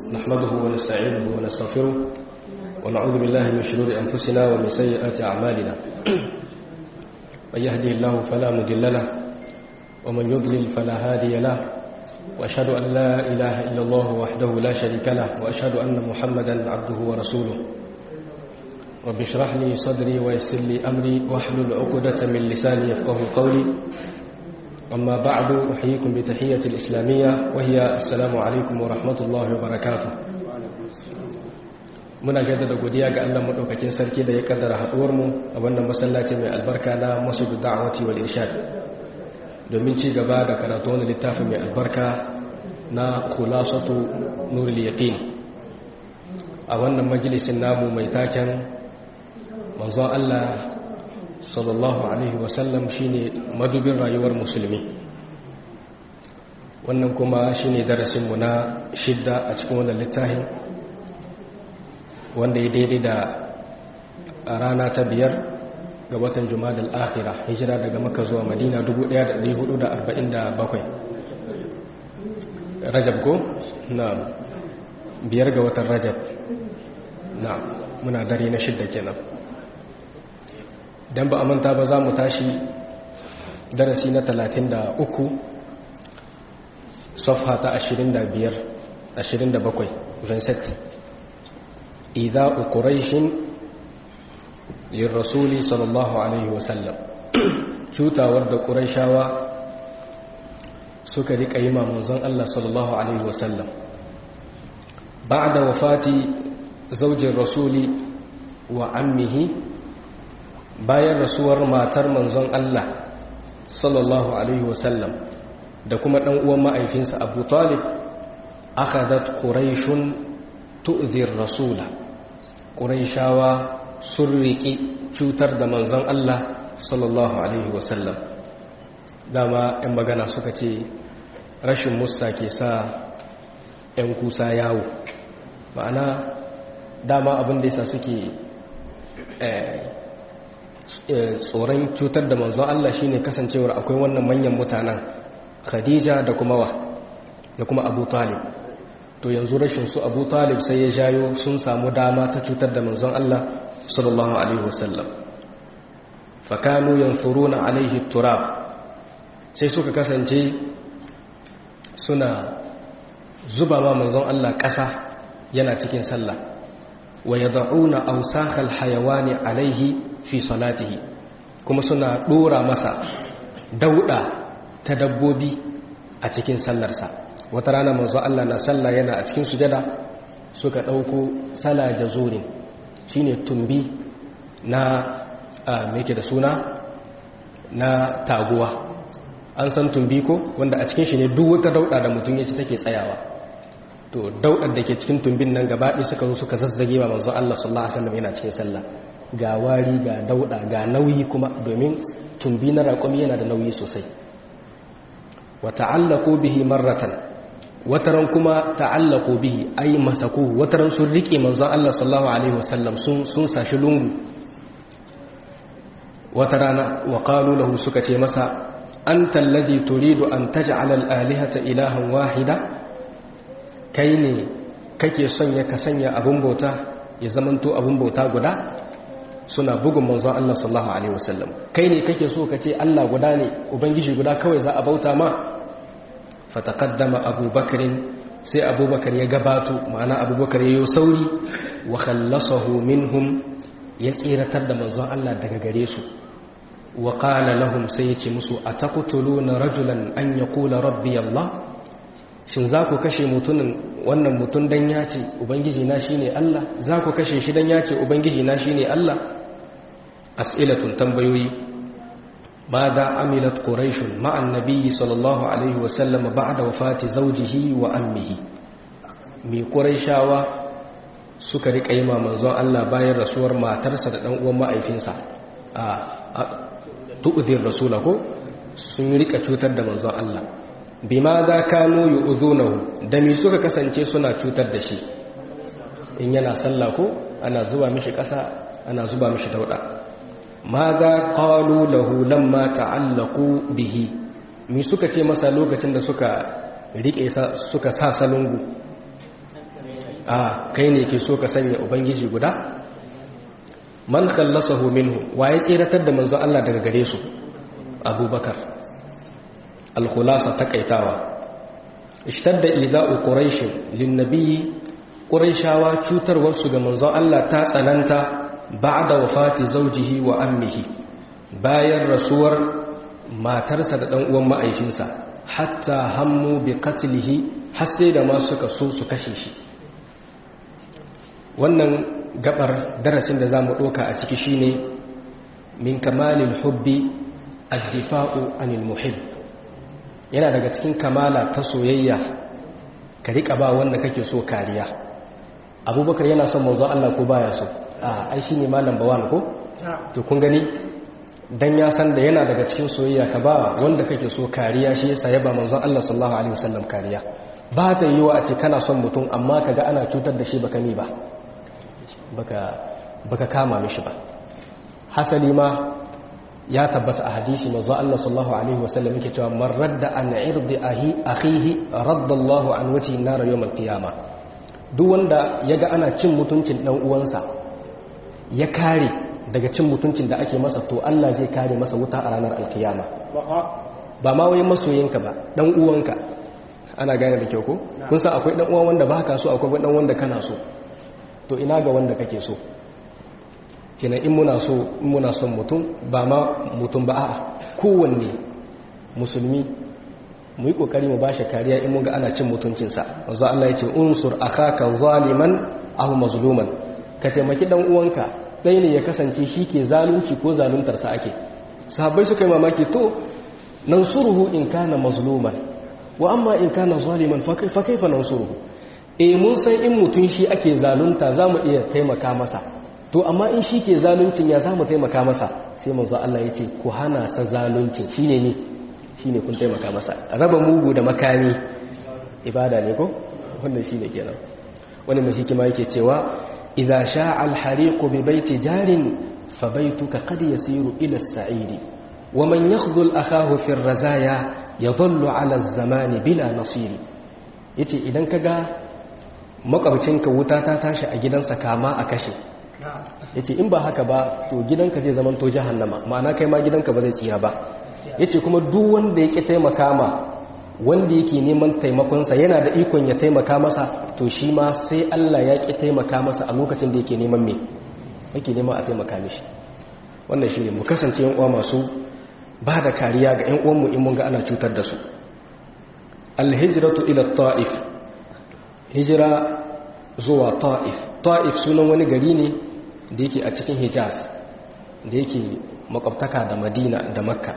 نحمده ونستعينه ونستغفره ونعوذ بالله من شرور أنفسنا ومن سيئات أعمالنا من يهدي الله فلا مضل له ومن يضلل فلا هادي له وأشهد أن لا إله إلا الله وحده لا شريك له وأشهد أن محمدا عبده ورسوله رب اشرح لي صدري ويسر لي أمري واحلل عقدة من لساني يفقه قولي أما بعد أحييكم بتحية الإسلامية وهي السلام عليكم ورحمة الله وبركاته muna jaddada godiya ga Allah madaukakin sarki da ya kaddara haduwar mu a wannan masallaci mai albarka na Masjid Da'wati wal Irshad domin ci gaba da karatu wannan littafin mai albarka na Khulasatu Nurul Yaqin a wannan majalisin namu mai taken manzon Allah sallallahu alaihi wasallam shine madubin rayuwar musulmi wannan kuma shine darasinmu na shidda a cikin wannan littafin wanda ya daidai da rana ta biyar ga watan jumadal akhira hijira daga maka zuwa madina 1447 rajab ko na biyar ga watan rajab na muna dare na shidda kenan dan ba a manta ba za mu tashi darasi na 33 safha ta 25 27 vincent إيذاء قريش للرسول صلى الله عليه وسلم شوتا ورد قريشاوا suka rika yi manzon Allah sallallahu alaihi wasallam ba'da wafati zaujin rasuli wa ammihi bayan rasuwar matar manzon Allah sallallahu alaihi wasallam da kuma dan uwan ma'aifinsa Abu Talib akhadat quraishun tu'zir rasula ƙuraishawa sun riƙi cutar da manzon Allah sallallahu Alaihi wasallam dama 'yan magana suka ce rashin musta ke sa 'yan kusa yawo ma'ana dama abin da yasa suke tsoron cutar da manzon Allah shine kasancewar akwai wannan manyan mutanen khadija da kuma wa da kuma abu talib to yanzu rashin su abu talib sai ya jayo sun samu dama ta cutar da manzon Allah sallallahu alaihi wasallam fakanu yansuruna alaihi turab sai suka kasance suna zuba ma manzon Allah ƙasa yana cikin sallah wa yad'una awsakhal hayawani alaihi fi salatihi kuma suna dora masa dauda ta dabbobi a cikin sallarsa wata rana manzo Allah na sallah yana a cikin sujada suka ɗauko sala jazurin shine tumbi na me da suna na taguwa an san tumbi ko wanda a cikin shi ne duk wata dauda da mutum ya ci take tsayawa to daudar da ke cikin tumbin nan gaba ɗaya suka zo suka zazzage wa manzo Allah sallallahu alaihi wasallam yana cikin sallah ga wari ga dauda ga nauyi kuma domin tumbi na raƙumi yana da nauyi sosai wa ta'allaqu bihi marratan wataran kuma ta'allaku bihi ay masaku wataran sun rike manzon Allah sallallahu alaihi wasallam sun sun sashi lungu watarana wa qalu lahu suka ce masa anta alladhi turidu an taj'ala al-alihata ilahan wahida kai ne kake son ya kasanya abun bauta ya zamanto abun bauta guda suna bugun manzon Allah sallallahu alaihi wasallam kai ne kake so kace Allah guda ne ubangiji guda kawai za a bauta ma fataqaddama abubakar sai abubakar ya gabato ma'ana abubakar ya yi sauri wa khallasahu minhum ya tsiratar da manzon Allah daga gare su wa qala lahum sai yace musu ataqtuluna rajulan an yaqula rabbi Allah shin za ku kashe mutumin wannan mutun dan ya ce ubangiji na shine Allah za ku kashe shi dan ya ce ubangiji na shine Allah as'ilatun tambayoyi ماذا عملت قريش مع النبي صلى الله عليه وسلم بعد وفاة زوجه وأمه مي قريشاوا suka rika yi manzon Allah bayan rasuwar matarsa da dan uwan ma'aifinsa a tu'zir rasula ko sun rika cutar da manzon Allah bima da kanu yu'zunahu da mi suka kasance suna cutar da shi in yana sallah ko ana zuba mishi kasa ana zuba mishi dauda ماذا قالوا له لما تعلقوا به mi suka ce masa lokacin da suka rike suka sa salungu a kai ne ke so ka sanya ubangiji guda man khallasahu minhu waye tsiratar da manzo Allah daga gare su abubakar al-khulasa takaitawa ishtadda ida'u quraish lin-nabi quraishawa cutarwar su ga manzo Allah ta tsananta ba'da wafati zawjihi wa ammihi bayan rasuwar matarsa da dan uwan ma'aikinsa hatta hammu bi qatlihi har sai da ma suka so su kashe shi wannan gabar darasin da za mu ɗoka a ciki shine min kamalin hubbi addifa'u anil muhib yana daga cikin kamala ta soyayya ka riƙa ba wanda kake so kariya abubakar yana son manzo Allah ko baya so a ai shine malam bawan ko to kun gani dan ya san da yana daga cikin soyayya ka ba wanda kake so kariya shi yasa ya ba manzo Allah sallallahu alaihi wasallam kariya ba ta yiwa a ce kana son mutum amma kaga ana cutar da shi baka ni ba baka kama mishi ba hasali ma ya tabbata a hadisi manzo Allah sallallahu alaihi wasallam yake cewa man radda an irdi ahi akhihi radda Allah an wati nar yawm al-qiyamah duk wanda yaga ana cin mutuncin dan uwansa ya kare daga cin mutuncin da ake masa to Allah zai kare masa wuta a ranar alkiyama ba ma wai masoyinka ba dan uwanka ana gane da kyau ko kun san akwai dan uwan wanda baka so akwai dan wanda kana so to ina ga wanda kake so kenan in muna so in muna son mutum ba ma mutum ba a'a kowanne musulmi mu yi kokari mu bashi kariya in mun ga ana cin mutuncinsa wanzu Allah ya ce unsur akhaka zaliman aw mazluman ka taimaki dan uwanka dai ne ya kasance shi ke zalunci ko zaluntar sa ake sahabbai suka yi mamaki to nansuruhu in kana mazluman wa amma in kana zaliman fa kaifa nansuruhu e mun san in mutum shi ake zalunta za mu iya taimaka masa to amma in shi ke zaluncin ya za mu taimaka masa sai manzo Allah ya ce ku hana sa zaluncin shi ne ne shi ne kun taimaka masa raba mugu da makami ibada ne ko wannan shi ne kenan wani mai hikima yake cewa idza sha'a al-hariqu bi baiti jarin fa baituka qad yasiru ila as-sa'iri wa man yakhdhul akahu fi ar-razaya yadhallu ala az-zamani bila nasiri yace idan kaga makwabcinka wuta ta tashi a gidansa kama a kashe ya ce in ba haka ba to gidanka zai zama to jahannama ma'ana kai ma gidanka ba zai tsira ba ya ce kuma duk wanda ya ƙi taimaka ma wanda yake neman taimakonsa yana da ikon ya taimaka masa to shi ma sai Allah ya ƙi taimaka masa a lokacin da yake neman me yake neman a taimaka mishi wannan shi ne mu kasance yan uwa masu ba da kariya ga yan uwanmu in mun ga ana cutar da su alhijratu ila ta'if hijira zuwa ta'if ta'if sunan wani gari ne da yake a cikin hijaz da yake makwabtaka da madina da makka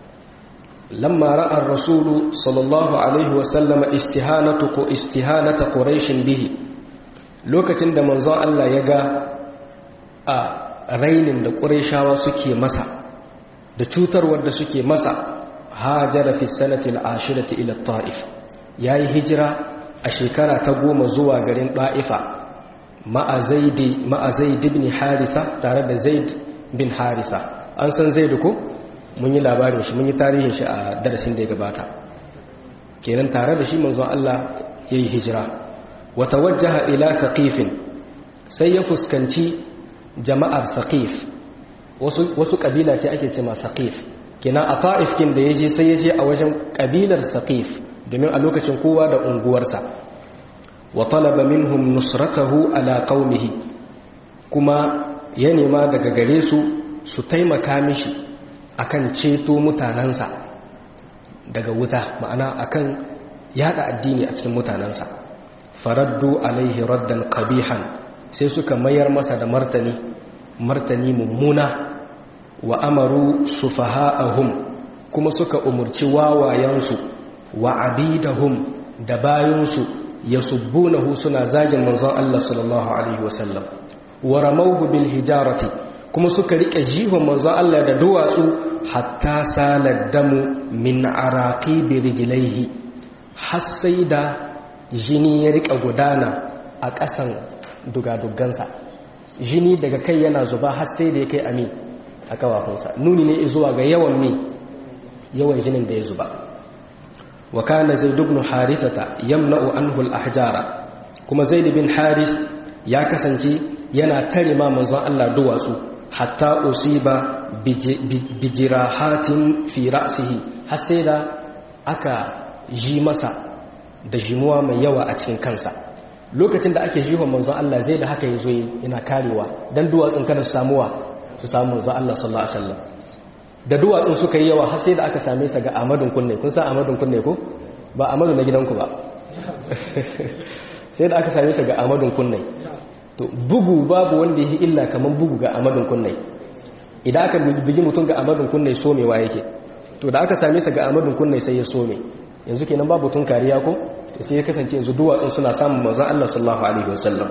lamma ra'ar rasulu sallallahu alaihi wasallama istihanatu ko istihanata quraishin bihi lokacin da manzon Allah ya ga a rainin da quraishawa suke masa da cutarwar da suke masa hajara fi sanati al-ashirati ila ta'if yayi hijira a shekara ta goma zuwa garin ɗa'ifa ma'a zaid ibn harisa tare da zaid bin harisa an san zaid ko mun yi labarin shi mun yi tarihin shi a darasin da ya gabata kenan tare da shi manzon Allah ya yi hijira wata wajaha ila saqifin sai ya fuskanci jama'ar saqif wasu ƙabila ce ake ce ma saqif kenan a ta'if kin da ya je sai ya je a wajen ƙabilar saqif domin a lokacin kowa da unguwarsa wa talaba minhum nusratahu ala qaumihi kuma ya nema daga gare su su taimaka mishi akan ceto mutanansa daga wuta ma'ana akan yada addini a cikin mutanansa faraddu alaihi raddan qabihan sai suka mayar masa da martani martani mummuna wa amaru sufaha'ahum kuma suka umurci wawayensu wa abidahum da bayansu yasubbunahu suna zagin manzon Allah sallallahu alaihi wasallam wa ramawhu bil hijarati kuma suka rike jihon manzon Allah da duwatsu hatta salad damu min araqibi rijlaihi har sai da jini ya rika gudana a ƙasan dugadugansa jini daga kai yana zuba har sai da ya kai ami a kawafinsa nuni ne zuwa ga yawan mi yawan jinin da ya zuba wa kana zaid ibn harithata yamna'u anhu al-ahjara kuma zaid bin haris ya kasance yana tare ma manzon Allah duwatsu hatta usiba bijirahatin fi ra'sihi har sai da aka ji masa da jimuwa mai yawa a cikin kansa lokacin da ake jihon manzon Allah zai da haka yazo yana karewa dan duwatsun kada su samuwa su samu manzon Allah sallallahu alaihi wasallam da duwatsun suka yi yawa har sai da aka same sa ga Ahmadun kunne kun san Ahmadun kunne ko ba Ahmadu na gidanku ba sai da aka same sa ga Ahmadun kunne to bugu babu wanda yake illa kaman bugu ga Ahmadun kunne idan aka bugi mutum ga Ahmadun kunne somewa yake to da aka same sa ga Ahmadun kunne sai ya some yanzu kenan babu tun kariya ko sai ya kasance yanzu duwatsun suna samun manzon Allah sallallahu alaihi wasallam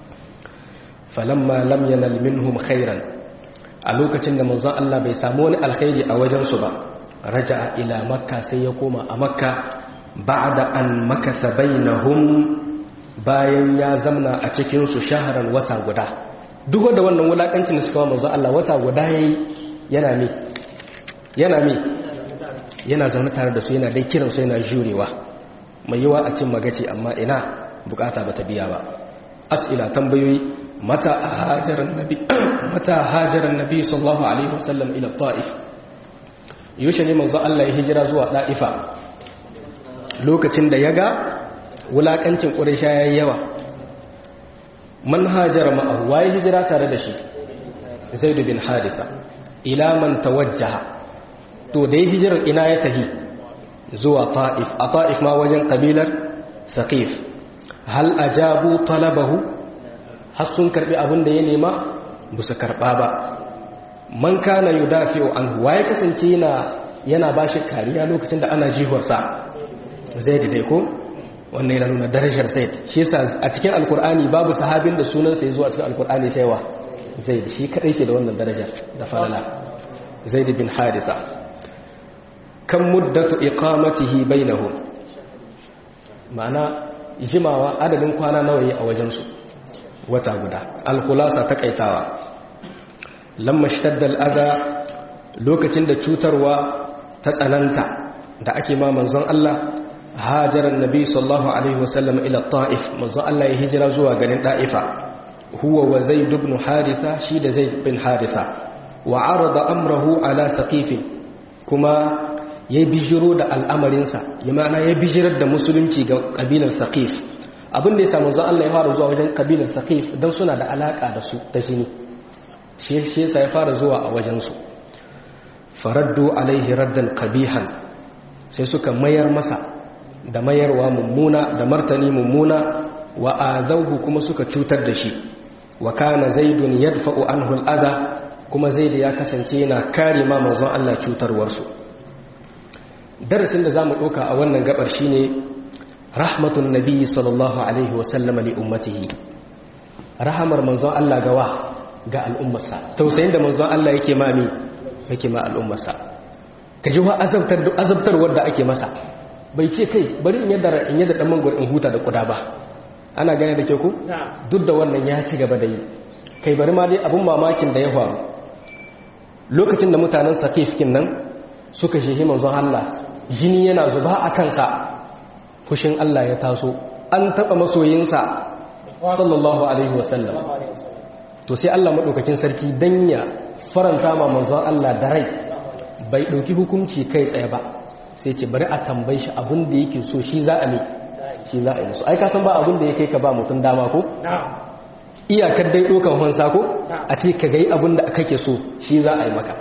falamma lam yanal minhum khairan a lokacin da manzon Allah bai samu wani alkhairi a wajen su ba raja'a ila makka sai ya koma a makka ba'da an makasa bainahum bayan ya zamna a cikin su shaharan wata guda duk da wannan wulakancin da suka manzon Allah wata guda yayi yana ne yana ne yana zaune tare da su yana dai kiransu yana jurewa mai yawa a cin magaci amma ina bukata bata biya ba as'ila tambayoyi mata hajaran nabi mata hajaran nabi sallallahu alaihi wasallam ila ta'if yaushe ne manzo Allah ya hijira zuwa da'ifa lokacin da yaga wulakancin quraisha yayi yawa man hajara ma'ahu waye hijira tare da shi zaid bin harisa ila man tawajjaha to da ya hijirar ina ya tahi zuwa ta'if a ta'if ma wajen kabilar saqif hal ajabu talabahu har sun karbi abin da ya nema ba su karba ba man kana yudafi'u anhu waye kasance yana yana bashi kariya lokacin da ana jihuwarsa zaid dai ko wannan yana nuna darajar zaid shi yasa a cikin alkur'ani babu sahabin da sunan sa yazo a cikin alkur'ani sai wa zaid shi kadai ke da wannan darajar da falala zaid bin harisa kan muddatu iqamatihi bainahum ma'ana jimawa adadin kwana nawa yi a wajensu wata guda alkhulasa takaitawa lamma shtadda al'adha lokacin da cutarwa ta tsananta da ake ma manzon Allah hajaran nabi sallallahu alaihi wasallam ila ta'if manzon Allah ya hijira zuwa garin ta'ifa huwa wa zaid ibn haritha shi da zaid bin haritha wa arada amrahu ala saqif kuma ya bijiro da al'amarinsa ya ma'ana ya bijirar da musulunci ga kabilar saqif abin da ya samu zan Allah ya fara zuwa wajen kabilar saqif don suna da alaka da su ta jini shi yasa ya fara zuwa a wajensu faraddu alaihi raddan qabihan sai suka mayar masa da mayarwa mummuna da martani mummuna wa azauhu kuma suka cutar da shi wa kana zaidun yadfa'u anhu al'ada kuma zaid ya kasance yana kare ma manzon Allah cutarwarsu darasin da zamu ɗauka a wannan gabar shine rahmatun nabi sallallahu alaihi wa sallama li ummatihi rahamar manzon Allah gawa ga al'ummarsa tausayin da manzon Allah yake ma mi yake ma al'ummarsa kaji wa azabtar azabtarwar da ake masa bai ce kai bari in yadda in yadda dan mangwar in huta da kuda ba ana gane da ke ku duk da wannan ya ci gaba da yi kai bari ma dai abun mamakin da ya faru lokacin da mutanen sakifkin nan suka shehi manzon Allah jini yana zuba a kansa fushin Allah ya taso an taba masoyinsa sallallahu alaihi wasallam to sai Allah madaukakin sarki dan ya faranta ma manzon Allah da rai bai dauki hukunci kai tsaye ba sai ce bari a tambaye shi abin da yake so shi za a ne shi za a yi musu ai ka san ba abin da ya kai ka ba mutum dama ko iyakar dai dokan hansa ko a ce ka gai abin da kake so shi za a yi maka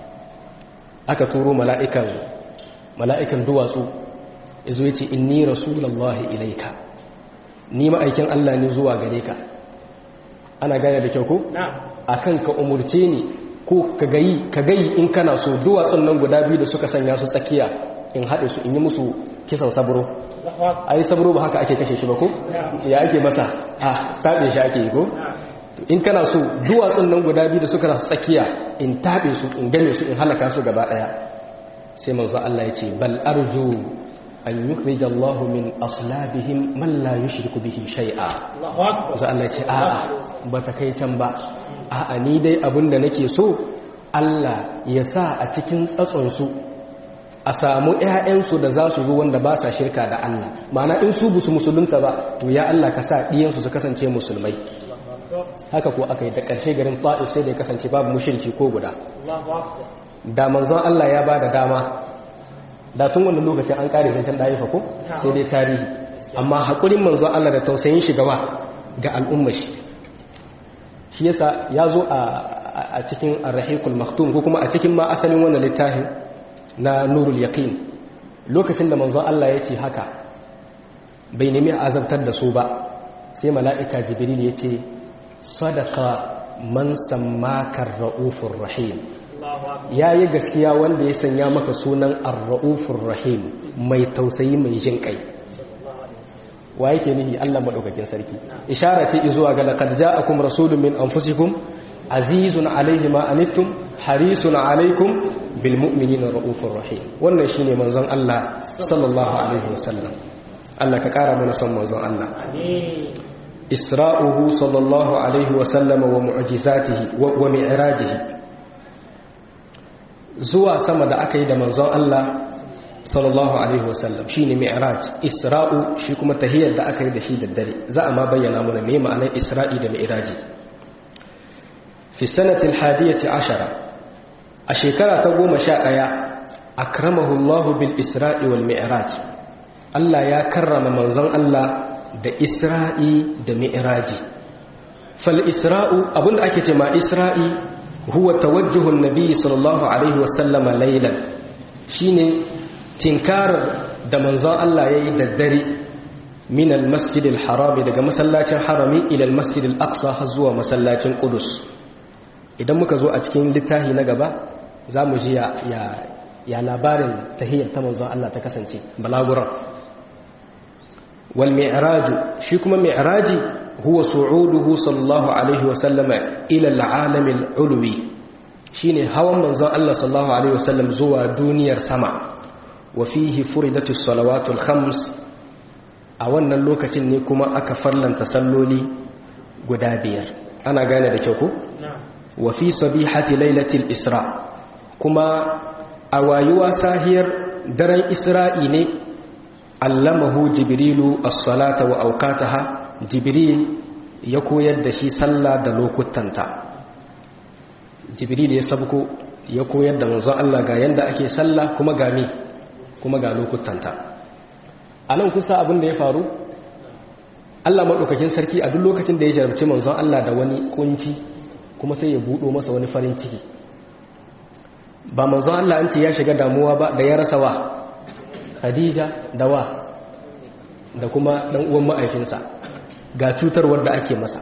aka turo mala'ikan mala'ikan duwatsu yazo yace inni rasulullahi ilaika ni ma'aikin Allah ne zuwa gare ka ana gane da kyau ko akan ka umurce ni ko ka gayi ka gayi in kana so duwatsun nan guda biyu da suka sanya su tsakiya in haɗe su in yi musu kisan sabro ai sabro ba haka ake kashe shi ba ko ya ake masa a taɓe shi ake yi ko in kana so duwatsun nan guda biyu da suka su tsakiya in taɓe su in game su in halaka su gaba ɗaya sai manzo Allah ya ce bal arju an yukhrij Allah min aslabihim man la yushriku bihi shay'a manzo Allah ya ce a'a ba ta kai can ba a'a ni dai abin da nake so Allah ya sa a cikin tsatsonsu a samu ƴaƴansu da za su zo wanda ba sa shirka da Allah ma'ana in su busu musulunta ba to ya Allah ka sa ɗiyansu su kasance musulmai haka ko aka yi da ƙarshe garin ta'if sai da ya kasance babu mushriki ko guda da manzon Allah ya ba da dama da tun wannan lokacin an kare zancen ɗaifa ko sai dai tarihi amma haƙurin manzon Allah da tausayin shi gawa ga al'umma shi shi yasa ya zo a cikin arrahikul maktum ko kuma a cikin ma asalin wannan littafin na nurul yaqin lokacin da manzon Allah ya ce haka bai nemi azabtar da su ba sai mala'ika jibril ya ce sadaka man sammaka ra'ufur rahim ya yi gaskiya wanda ya sanya maka sunan ar-ra'ufur rahim mai tausayi mai jin kai wa yake nihi Allah madaukakin sarki ishara ce zuwa ga laqad ja'akum rasulun min anfusikum azizun alayhi ma anittum harisun alaykum bil mu'minina raufur rahim wannan shine manzon Allah sallallahu alaihi wasallam Allah ka kara mana son manzon Allah isra'uhu sallallahu alaihi wasallam wa mu'jizatihi wa mi'rajihi zuwa sama da aka yi da manzon Allah sallallahu alaihi wasallam shine mi'raj isra'u shi kuma tahiyar da aka yi da shi da dare za a ma bayyana mana me ma'anar isra'i da mi'raji fi sanatil hadiyati ashara a shekara ta goma sha ɗaya akramahu Allah bil isra'i wal mi'raj Allah ya karrama manzon Allah da isra'i da mi'raji fal isra'u abinda ake ce ma isra'i huwa tawajjuhun nabi sallallahu alaihi wasallama laylan shine tinkarar da manzon Allah ya yi daddare min al-masjid al-harami daga masallacin harami ila al-masjid al-aqsa har zuwa masallacin qudus idan muka zo a cikin littafi na gaba za mu ji ya ya labarin tahiyyar ta manzon Allah ta kasance balaguran wal mi'raj shi kuma mi'raji huwa su'uduhu sallallahu alaihi wa sallama ila al-alam al-ulwi shine hawan manzon Allah sallallahu alaihi wa sallam zuwa duniyar sama wafihi furidatu salawatul khams a wannan lokacin ne kuma aka farlanta salloli guda biyar ana gane da kyau ko wafi sabihati lailatul isra kuma a wayuwa sahiyar daren isra'i ne allamahu jibrilu as-salata wa awqataha jibril ya koyar da shi sallah da lokutanta jibril ya sabko ya koyar da manzon Allah ga yanda ake sallah kuma ga me kuma ga lokutanta a nan kusa abin da ya faru Allah maɗaukakin sarki a duk lokacin da ya jarabci manzon Allah da wani kunci kuma sai ya buɗo masa wani farin ciki ba manzon Allah an ce ya shiga damuwa ba da ya rasa wa Khadija da wa da kuma ɗan uwan ma'aifinsa ga cutarwar da ake masa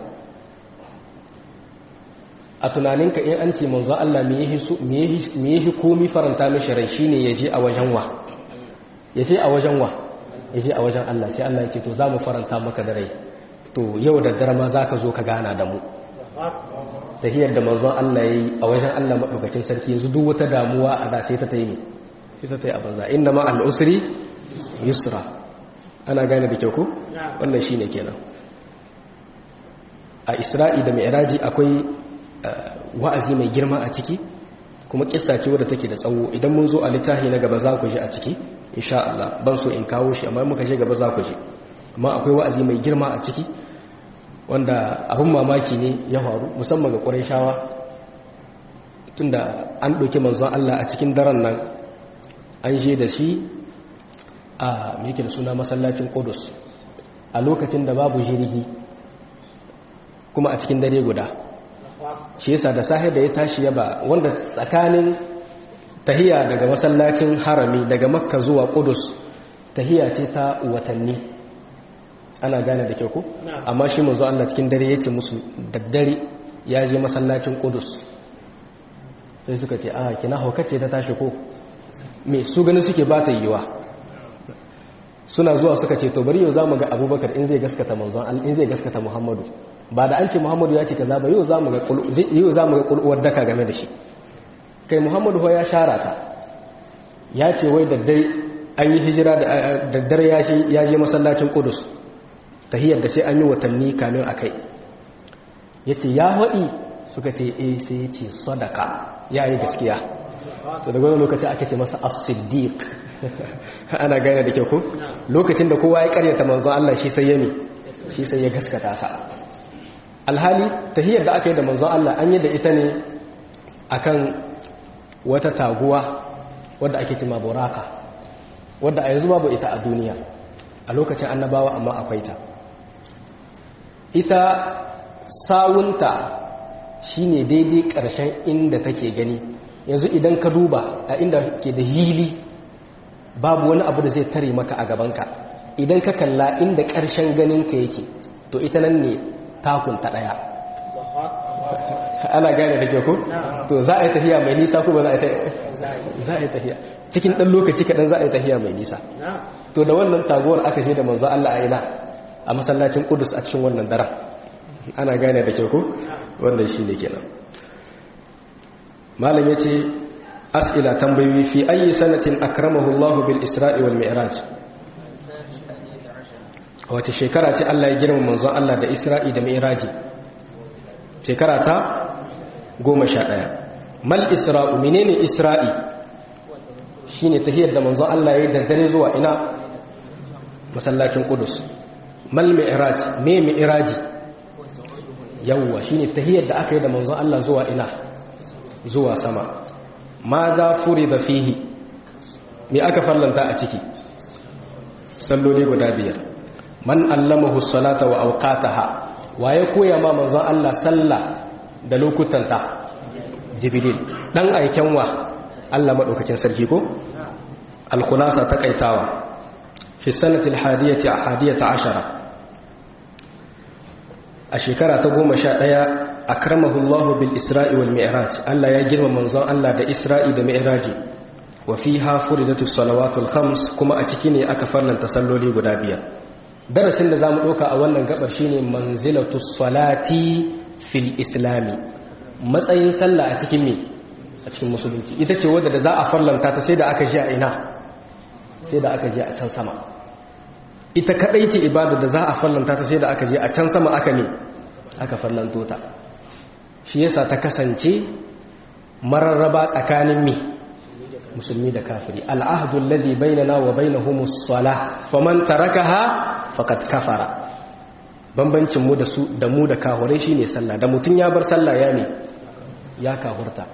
a tunaninka in an ce manzon Allah me yi komi faranta mishi rai shine ya je a wajen wa ya je a wajen wa ya je a wajen Allah sai Allah ya ce to za mu faranta maka da rai to yau da dare ma za ka zo ka gana da mu tahiyar da manzon Allah ya yi a wajen Allah maɗaukakin sarki yanzu duk wata damuwa a da sai ta ta yi ne sai ta ta yi a banza inda ma al'usri yusra ana gane da kyau ko wannan shi ne kenan a isra'i da mai akwai wa'azi mai girma a ciki kuma kissa ce wadda take da tsawo idan mun zo a littafi na gaba za ku ji a ciki insha Allah ban so in kawo shi amma muka je gaba za ku ji amma akwai wa'azi mai girma a ciki wanda abin mamaki ne ya faru musamman ga Qurayshawa tunda an ɗauki manzon Allah a cikin daren nan an je da shi a me yake da suna masallacin Qudus a lokacin da babu jirgi kuma a cikin dare guda shi yasa da sahi da ya tashi ya ba wanda tsakanin tahiya daga masallacin harami daga makka zuwa kudus tahiya ce ta watanni ana gane da kyau ko amma shi manzo Allah cikin dare yake musu daddare ya je masallacin kudus sai suka ce a kina haukace ta tashi ko me su gani suke ba ta yiwa suna zuwa suka ce to bari yau zamu ga abubakar in zai gaskata manzon in zai gaskata muhammadu ba da an ce muhammadu ya ce kaza ba yau zamu ga yau zamu ga kulwar daka game da shi kai muhammadu ho ya shara ta ya ce wai daddare an yi hijira da daddare ya je masallacin kudus tahiyar da sai an yi watanni kamin akai yace ya hadi suka ce eh sai ya ce sadaka ya yi gaskiya to daga wani lokaci aka ce masa as-siddiq ana gane da kyau ko lokacin da kowa ya karyata manzo Allah shi sai ya mi shi sai ya gaskata sa alhali tahiyar da aka yi da manzo Allah an yi da ita ne akan wata taguwa wadda ake cima buraka wadda a yanzu babu ita a duniya a lokacin annabawa amma akwai ta ita sawunta shine daidai ƙarshen inda take gani yanzu idan ka duba a inda ke da hili babu wani abu da zai tare maka a gabanka idan ka kalla inda ƙarshen ganinka yake to ita nan ne takunta ɗaya ana gane da ke ku? to za a yi tafiya mai nisa ko ba za a yi tafiya cikin ɗan lokaci kaɗan za a yi tafiya mai nisa to da wannan taguwar aka ce da manzo Allah a ina a masallacin kudus a cikin wannan daren ana gane da ke ku? wannan shi ne kenan malam ya ce as'ila tambayoyi fi ayi sanatin akramahu Allah bil isra'i wal mi'raj wace shekara ce Allah ya girma manzon Allah da isra'i da mi'raji shekara ta goma sha ɗaya mal isra'u menene isra'i shine tahiyar da manzon Allah ya yi daddare zuwa ina masallacin kudus mal mi'raj me mi'raji yawwa shine tahiyar da aka yi da manzon Allah zuwa ina zuwa sama ma za da fihi me aka fallanta a ciki salloli guda biyar man allamahu salata wa awqataha waye koya ma manzon Allah sallah da lokutanta jibril dan aiken wa Allah madaukakin sarki ko al-khulasa takaitawa fi sanati al-hadiyati hadiyata ashara a shekara ta goma sha ɗaya akramahu Allah bil Isra'i wal Mi'raj Allah ya girma manzon Allah da Isra'i da Mi'raji wa fiha furidatu salawatul khams kuma a ciki ne aka farlanta salloli guda biyar darasin da zamu ɗauka a wannan gabar shine manzilatu salati fil islami matsayin sallah a cikin me a cikin musulunci ita ce wadda da za a farlanta ta sai da aka je a ina sai da aka je a can sama ita kadai ce ibada da za a farlanta ta sai da aka je a can sama aka ne aka farlanto ta shi yasa ta kasance mararraba tsakanin mi musulmi da kafiri al'ahdu alladhi bainana wa bainahumus salah faman tarakaha faqad kafara bambancin mu da su da mu da kafirai shine sallah da mutun ya bar sallah ya ne ya kafurta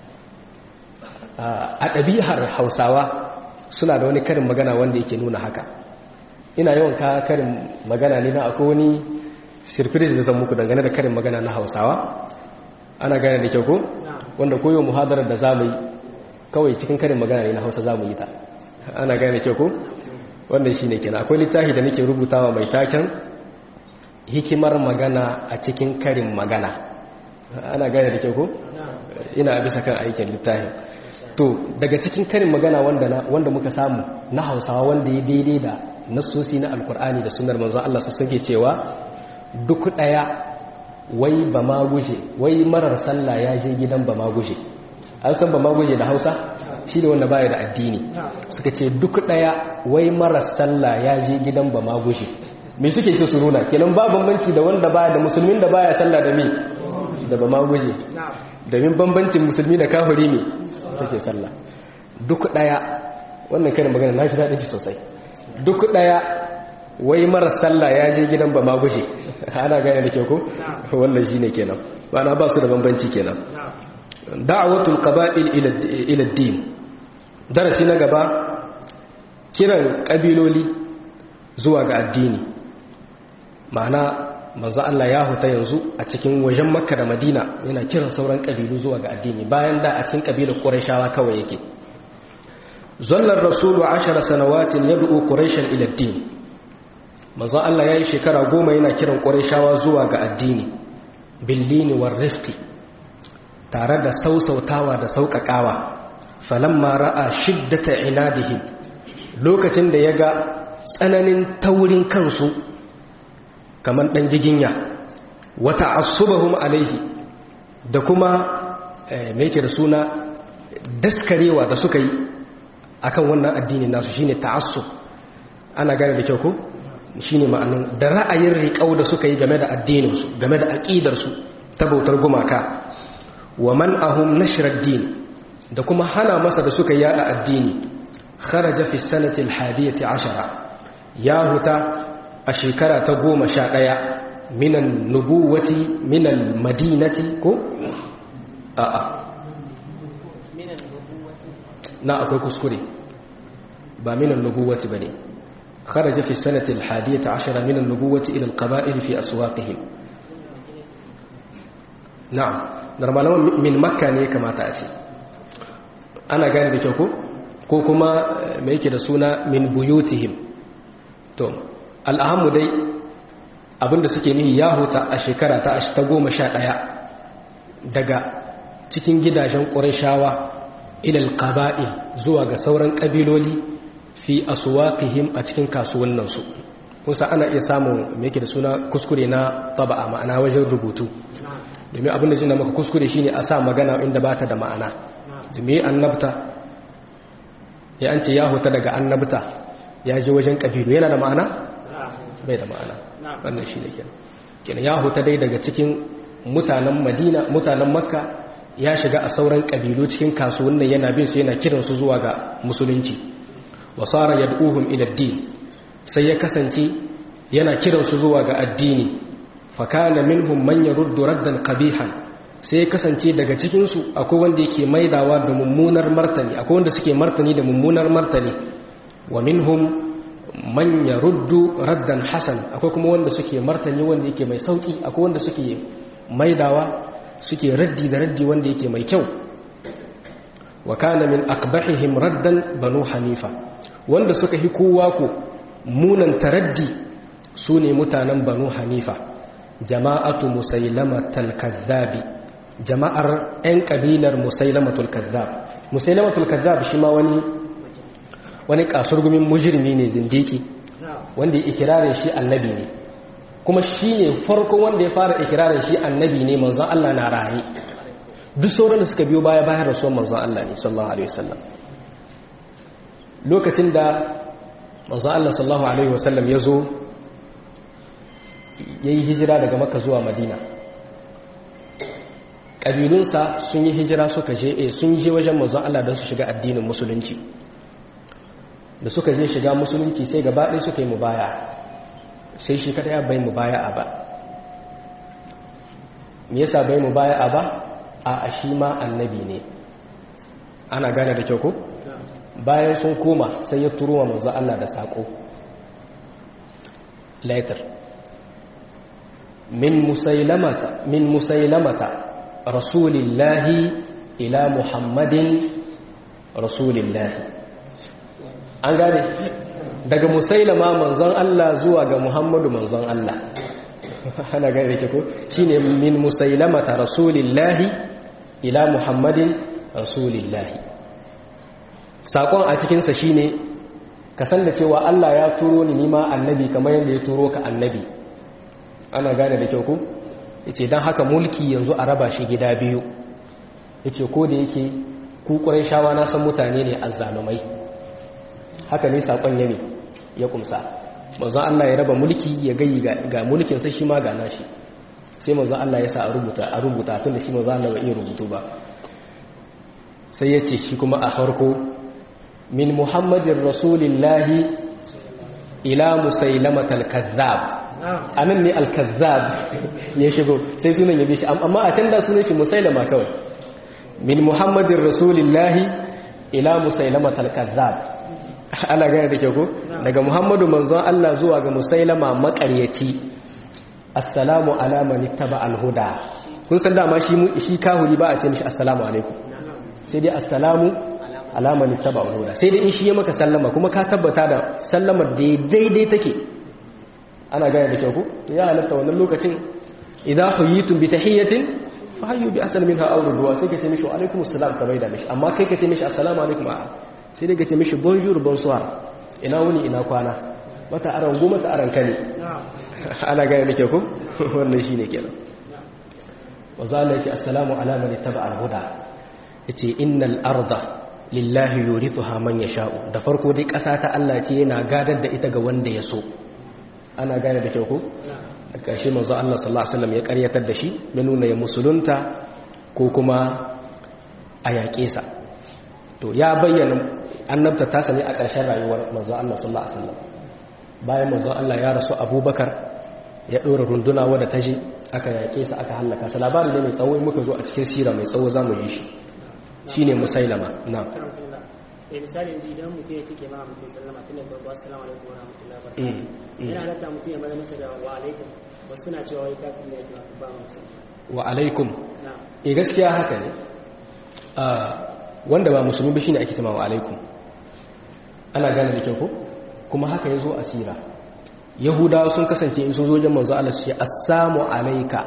a ɗabi'ar Hausawa suna da wani karin magana wanda yake nuna haka ina yawan ka karin magana ne na akwai wani surprise da zan muku dangane da karin magana na Hausawa ana gane da kyau ko wanda koyo muhadarar da zamu yi kawai cikin karin magana ne na Hausa zamu yi ta ana gane da kyau ko wannan shine kenan akwai littafi da nake rubutawa mai taken hikimar magana a cikin karin magana ana gane da kyau ko ina bisa kan aikin littafin to daga cikin karin magana wanda wanda muka samu na Hausawa wanda ya daidai da nassosi na alkur'ani da sunar manzon Allah su suke cewa duk daya wai ba ma guje wai marar sallah ya je gidan ba ma guje an san ba ma guje da Hausa shi da wanda baya da addini suka ce duk daya wai marar sallah ya je gidan ba ma guje me suke so su nuna kenan ba bambanci da wanda baya da musulmin da baya sallah da me da ba ma guje domin bambancin musulmi da kafiri ne take sallah duk daya wannan karin magana na shi daɗin sosai duk ɗaya wai mara sallah ya je gidan ba ma gushe ana gane da ke ku wannan shi ne kenan ba na ba su da bambanci kenan da'awatul qaba'il ila din darasi na gaba kiran kabiloli zuwa ga addini ma'ana manzo Allah ya huta yanzu a cikin wajen Makka da Madina yana kiran sauran kabilu zuwa ga addini bayan da a cikin kabilar Qurayshawa kawai yake ظل الرسول عشر سنوات يدعو قريشا الى الدين manzo Allah yayi shekara goma yana kiran Qurayshawa zuwa ga addini billini war rifqi tare da sausautawa da sauƙaƙawa falamma ra'a shiddata inadihim lokacin da yaga tsananin taurin kansu kamar dan jiginya wa ta'assubahum alaihi da kuma me yake da suna daskarewa da suka yi akan wannan addinin nasu shine ta'assub ana gane da kyau ko shine ma'anin da ra'ayin riƙau da suka yi game da addinin su game da aqidar su ta bautar gumaka wa man'ahum nashr ad-din da kuma hana masa da suka yada addini kharaja fi sanati al-hadiyati ashara ya huta a shekara ta goma sha ɗaya minan nubuwati minan madinati ko a'a na akwai kuskure ba minan nubuwati bane kharaja fi sanati al-hadiyati ashara minan nubuwati ila al-qaba'il fi aswaqihim na'am normalan min makka ne kamata a ce ana gane da kyau ko ko kuma me yake da suna min buyutihim to al'ahamu dai abinda suke nihi ya huta a shekara ta ta goma sha ɗaya daga cikin gidajen ƙurashawa ilal ƙaba'il zuwa ga sauran ƙabiloli fi asuwaƙihim a cikin kasuwannansu kusa ana iya samun me yake da suna kuskure na taba'a ma'ana wajen rubutu domin abinda jina maka kuskure shine a sa magana inda ba ta da ma'ana domin annabta ya an ce ya huta daga annabta ya je wajen ƙabilu yana da ma'ana? bai da ma'ana wannan shi ne kenan kenan ya huta dai daga cikin mutanen madina mutanen makka ya shiga a sauran ƙabilu cikin kasuwannin yana bin su yana kiransu zuwa ga musulunci wasara yad'uhum ila din sai ya kasance yana kiransu zuwa ga addini fakana minhum man yaruddu raddan qabihan sai ya kasance daga cikin su akwai wanda yake maidawa da mummunar martani akwai wanda suke martani da mummunar martani wa minhum man yaruddu raddan hasan akwai kuma wanda suke martani wanda yake mai sauki akwai wanda suke maidawa suke raddi da raddi wanda yake mai kyau wa kana min aqbahihim raddan banu hanifa wanda suka hi kowa ko munan taraddi sune mutanen banu hanifa jama'atu musailamatul kazzabi jama'ar 'yan kabilar musailamatul kazzab musailamatul kazzab shi ma wani wani kasurgumin mujirmi ne zindiki wanda ya ikirarin shi annabi ne kuma shi ne farkon wanda ya fara ikirarin shi annabi ne manzon Allah na raye duk sauran da suka biyo baya bayan rasuwar manzon Allah ne sallallahu alaihi wasallam lokacin da manzon Allah sallallahu alaihi wasallam ya zo ya yi hijira daga maka zuwa madina ƙabilunsa sun yi hijira suka je sun je wajen manzon Allah don su shiga addinin musulunci da suka je shiga musulunci sai gaba ɗaya suka yi mubaya sai shi kada ya bai mubaya a ba me yasa bai mubaya a ba a shi ma annabi ne ana gane da kyau ko bayan sun koma sai ya turo wa manzo Allah da sako later min musailamata min musailamata rasulillahi ila muhammadin rasulillahi an gane daga musailama manzon Allah zuwa ga Muhammadu manzon Allah ana gane da ko shine min musailamata rasulillahi ila Muhammadin rasulillahi sakon a cikin sa shine ka san da cewa Allah ya turo ni nima annabi kamar yadda ya turo ka annabi ana gane da kyau ko yace dan haka mulki yanzu a raba shi gida biyu yace ko da yake ku shawa na san mutane ne azzalumai haka ne sakon ya ne ya kumsa manzon Allah ya raba mulki ya gayi ga mulkin sai shi ma ga nashi sai manzon Allah ya sa a rubuta a rubuta tun da shi manzon Allah bai iya rubutu ba sai ya ce shi kuma a farko min muhammadin rasulillahi ila musailamatal kazzab anan ne al-kazzab ya shigo sai sunan ya bi shi amma a can da sunan shi musailama kawai min muhammadin rasulillahi ila musailamatal kazzab ana gane da ke ko daga muhammadu manzon Allah zuwa ga musailama makaryaci assalamu ala man ittaba al-huda kun san dama shi shi kahuri ba a ce mishi assalamu alaikum sai dai assalamu ala man ittaba al-huda sai dai in shi ya maka sallama kuma ka tabbata da sallamar da daidai take ana gane da ke ko to ya halatta wannan lokacin idza huyitum bi tahiyatin fa hayyu bi asal minha aw rudwa sai ka ce mishi wa alaikum assalam ka bai da mishi amma kai ka ce mishi assalamu alaikum a'a sai daga ce mishi bonjour bonsoir ina wuni ina kwana mata aran go mata aran kane ana gane nake ku wannan shine kenan wazalla yace assalamu ala man ittaba al-huda yace innal arda lillahi yurithuha man yasha'u da farko dai kasa ta Allah ce yana gadar da ita ga wanda ya so ana gane da kyau ku da karshe manzo Allah sallallahu alaihi wasallam ya karyatar da shi ya nuna ya musulunta ko kuma a yaƙe sa to ya bayyana annabta ta sami a ƙarshen rayuwar manzo Allah sallallahu alaihi wasallam bayan manzo Allah ya rasu Abubakar ya ɗora runduna wadda ta je aka yaƙe sa aka hallaka sa labarin ne mai tsawo in muka zo a cikin sira mai tsawo zamu yi shi shine musailama na eh misali yanzu idan mutum ya cike ma mutum sallama tun da farko assalamu alaikum wa rahmatullahi wa barakatuh yana halatta mutum ya bada masa da wa alaikum wasu suna cewa wai kafin ne ya ba musu wa alaikum na e gaskiya haka ne wanda ba musulmi ba shine ake cewa wa alaikum ana gane da kyau ko kuma haka yazo a sira yahudawa sun kasance in sun zo wajen manzo Allah su ce assalamu alayka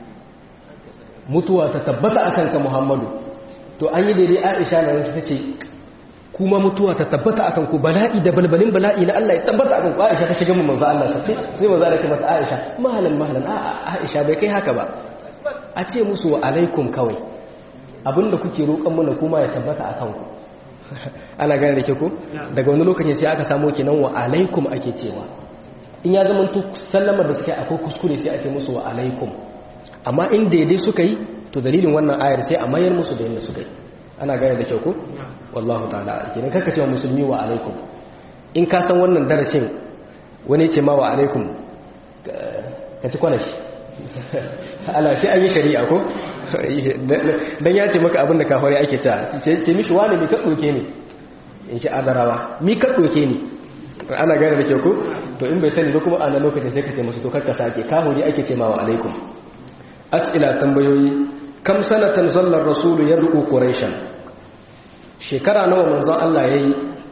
mutuwa ta tabbata akan ka Muhammadu to an yi daidai Aisha na suka ce kuma mutuwa ta tabbata akan ku bala'i da balbalin bala'i na Allah ya tabbata akan ku Aisha ta shiga mu manzo Allah sai sai manzo Allah ya mata Aisha mahalan mahalan a Aisha bai kai haka ba a ce musu wa alaikum kawai abinda kuke roƙon mana kuma ya tabbata akan ku ana gane da ke ko daga wani lokacin sai aka samu kenan wa alaikum ake cewa in ya zama to sallamar da suka yi akwai kuskure sai a ce musu wa alaikum amma in daidai suka yi to dalilin wannan ayar sai a mayar musu da yadda suka yi ana gane da kyau ko wallahu ta'ala kenan kaka ce wa musulmi wa alaikum in ka san wannan darasin wani ce ma wa alaikum ka ci kwanashi ala sai an yi shari'a ko dan ya ce maka abin da kafare ake ta ce mishi wani mi ka doke ne in shi adarawa mi ka doke ne ana gane da kyau ko to in bai sani ba kuma a nan lokacin sai ka ce musu to karka sake kahuri ake ce ma wa alaikum as'ila tambayoyi kam sanatan zallar rasulu yad'u quraishan shekara nawa manzon Allah yayi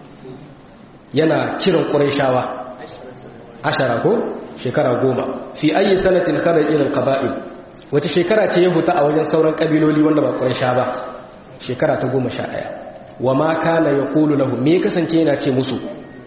yana kiran quraishawa ashara ko shekara goma fi ayi sanatin kharaja ila alqaba'il wace shekara ce ya huta a wajen sauran kabiloli wanda ba quraisha ba shekara ta goma sha ɗaya wa ma kana yaqulu lahum me kasance yana ce musu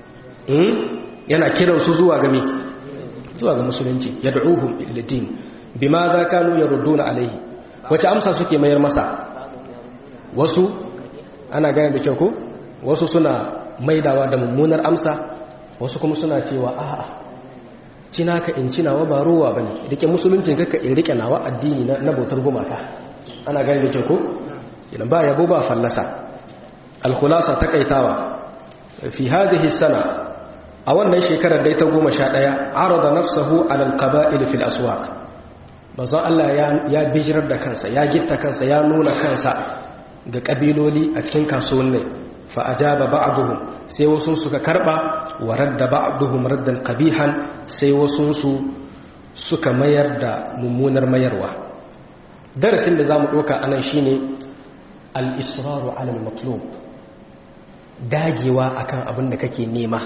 yana kiransu zuwa ga me zuwa ga musulunci yad'uhum ila din bima za kanu yarudduna alaihi wace amsa suke mayar masa wasu ana gane da kyau ko wasu suna maidawa da mummunar amsa wasu kuma suna cewa a'a cina ka in cina wa ba ruwa bane rike musuluncin kaka in rike nawa addini na bautar gumaka ana gane da kyau ko idan ba yabo ba fallasa al-khulasa takaitawa fi hadhihi sana a wannan shekarar dai ta goma sha ɗaya arada nafsahu alal qaba'il fil aswaq manzon Allah ya bijirar da kansa ya gitta kansa ya nuna kansa ga kabiloli a cikin kasuwanni fa ajaba ba'duhum sai wasu suka karba wa radda ba'duhum raddan qabihan sai wasu su suka mayar da mummunar mayarwa darasin da zamu doka anan shine al-israru ala al-matlub dagewa akan abin da kake nema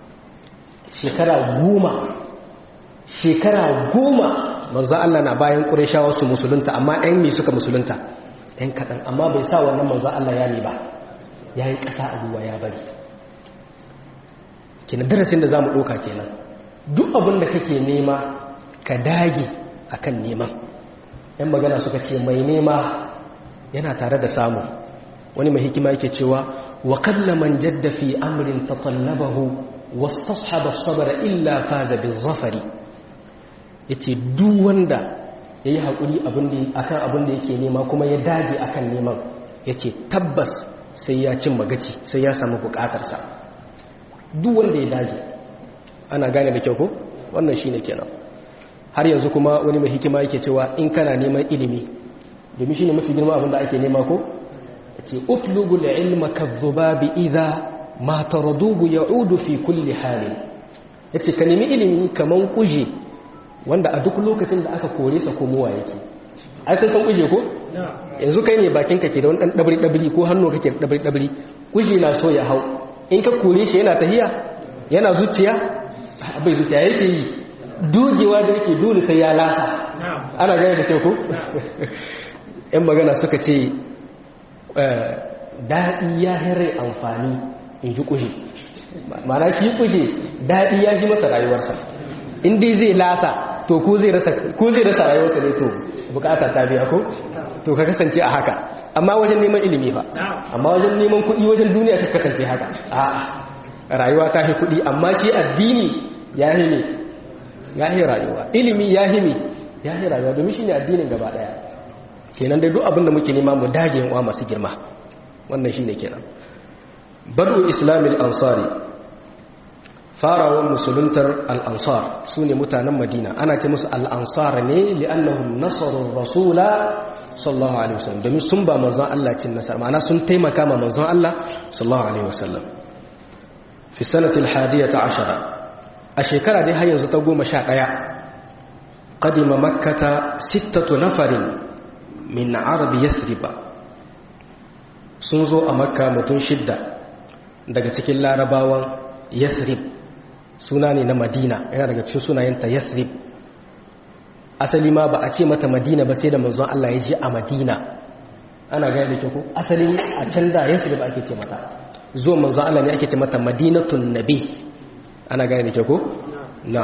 shekara goma shekara goma manzo Allah na bayan Qurayshawa su musulunta amma ɗan me suka musulunta ɗan kaɗan amma bai sa wannan manzo Allah ya ne ba ya yi ƙasa a ruwa ya bari kenan darasin da za mu ɗauka kenan duk abin da kake nema ka dage akan neman ‘yan magana suka ce mai nema yana tare da samu wani mai hikima yake cewa wa kalla man jadda fi amrin tatallabahu wastasxaba sabara illa faza bin zafari yace duk wanda yayi hakuri abin da akan abin da yake nema kuma ya dage akan neman yace tabbas sai ya cin magaci sai ya samu bukatarsa duk wanda ya dage ana gane da kyau ko wannan shine kenan har yanzu kuma wani mai hikima yake cewa in kana neman ilimi domin shine mafi girma abin da ake nema ko yace utlubul ilma kadhubabi idha ma taraduhu ya'udu fi kulli halin yace ka nemi ilimi kaman kuje wanda a duk lokacin da aka kore sa komowa yake ai kun san kuje ko yanzu kai ne bakin ka ke da wani dan dabri dabri ko hannu kake da dabri dabri kuje na so ya hau in ka kore shi yana tahiya yana zuciya bai zuciya yake yi dogewa da yake dole sai ya lasa ana gane da teku yan magana suka ce daɗi ya hare amfani in ji kushe mana shi kushe daɗi ya ji masa rayuwarsa in dai zai lasa to ko zai rasa rayuwarsa ne to bukata ta biya ko to ka kasance a haka amma wajen neman ilimi fa amma wajen neman kuɗi wajen duniya ta kasance haka a rayuwa ta fi kuɗi amma shi addini ya yi ne ya yi rayuwa ilimi ya yi ne ya yi rayuwa domin shi ne addinin gaba ɗaya kenan dai duk abin da muke nema mu dage wa masu girma wannan shi ne kenan badu islamil ansari farawan musuluntar al'ansar su ne mutanen madina ana ce musu al'ansar ne li'annahum nasarun rasula sallallahu alaihi wasallam domin sun ba manzon Allah cin nasar ma'ana sun taimaka ma manzon Allah sallallahu alaihi wasallam fi sanatil hadiyata ashara a shekara dai har yanzu ta goma sha ɗaya qadima makkata sittatu nafarin min arab yasriba sun zo a makka mutum shidda daga cikin larabawan yasrib suna ne na madina yana daga cikin sunayenta yasrib asali ma ba a ce mata madina ba sai da manzon Allah ya je a madina ana gaya da kyau asali a can da yasrib ake ce mata zuwa manzon Allah ne ake ce mata madinatun nabi ana gaya da kyau na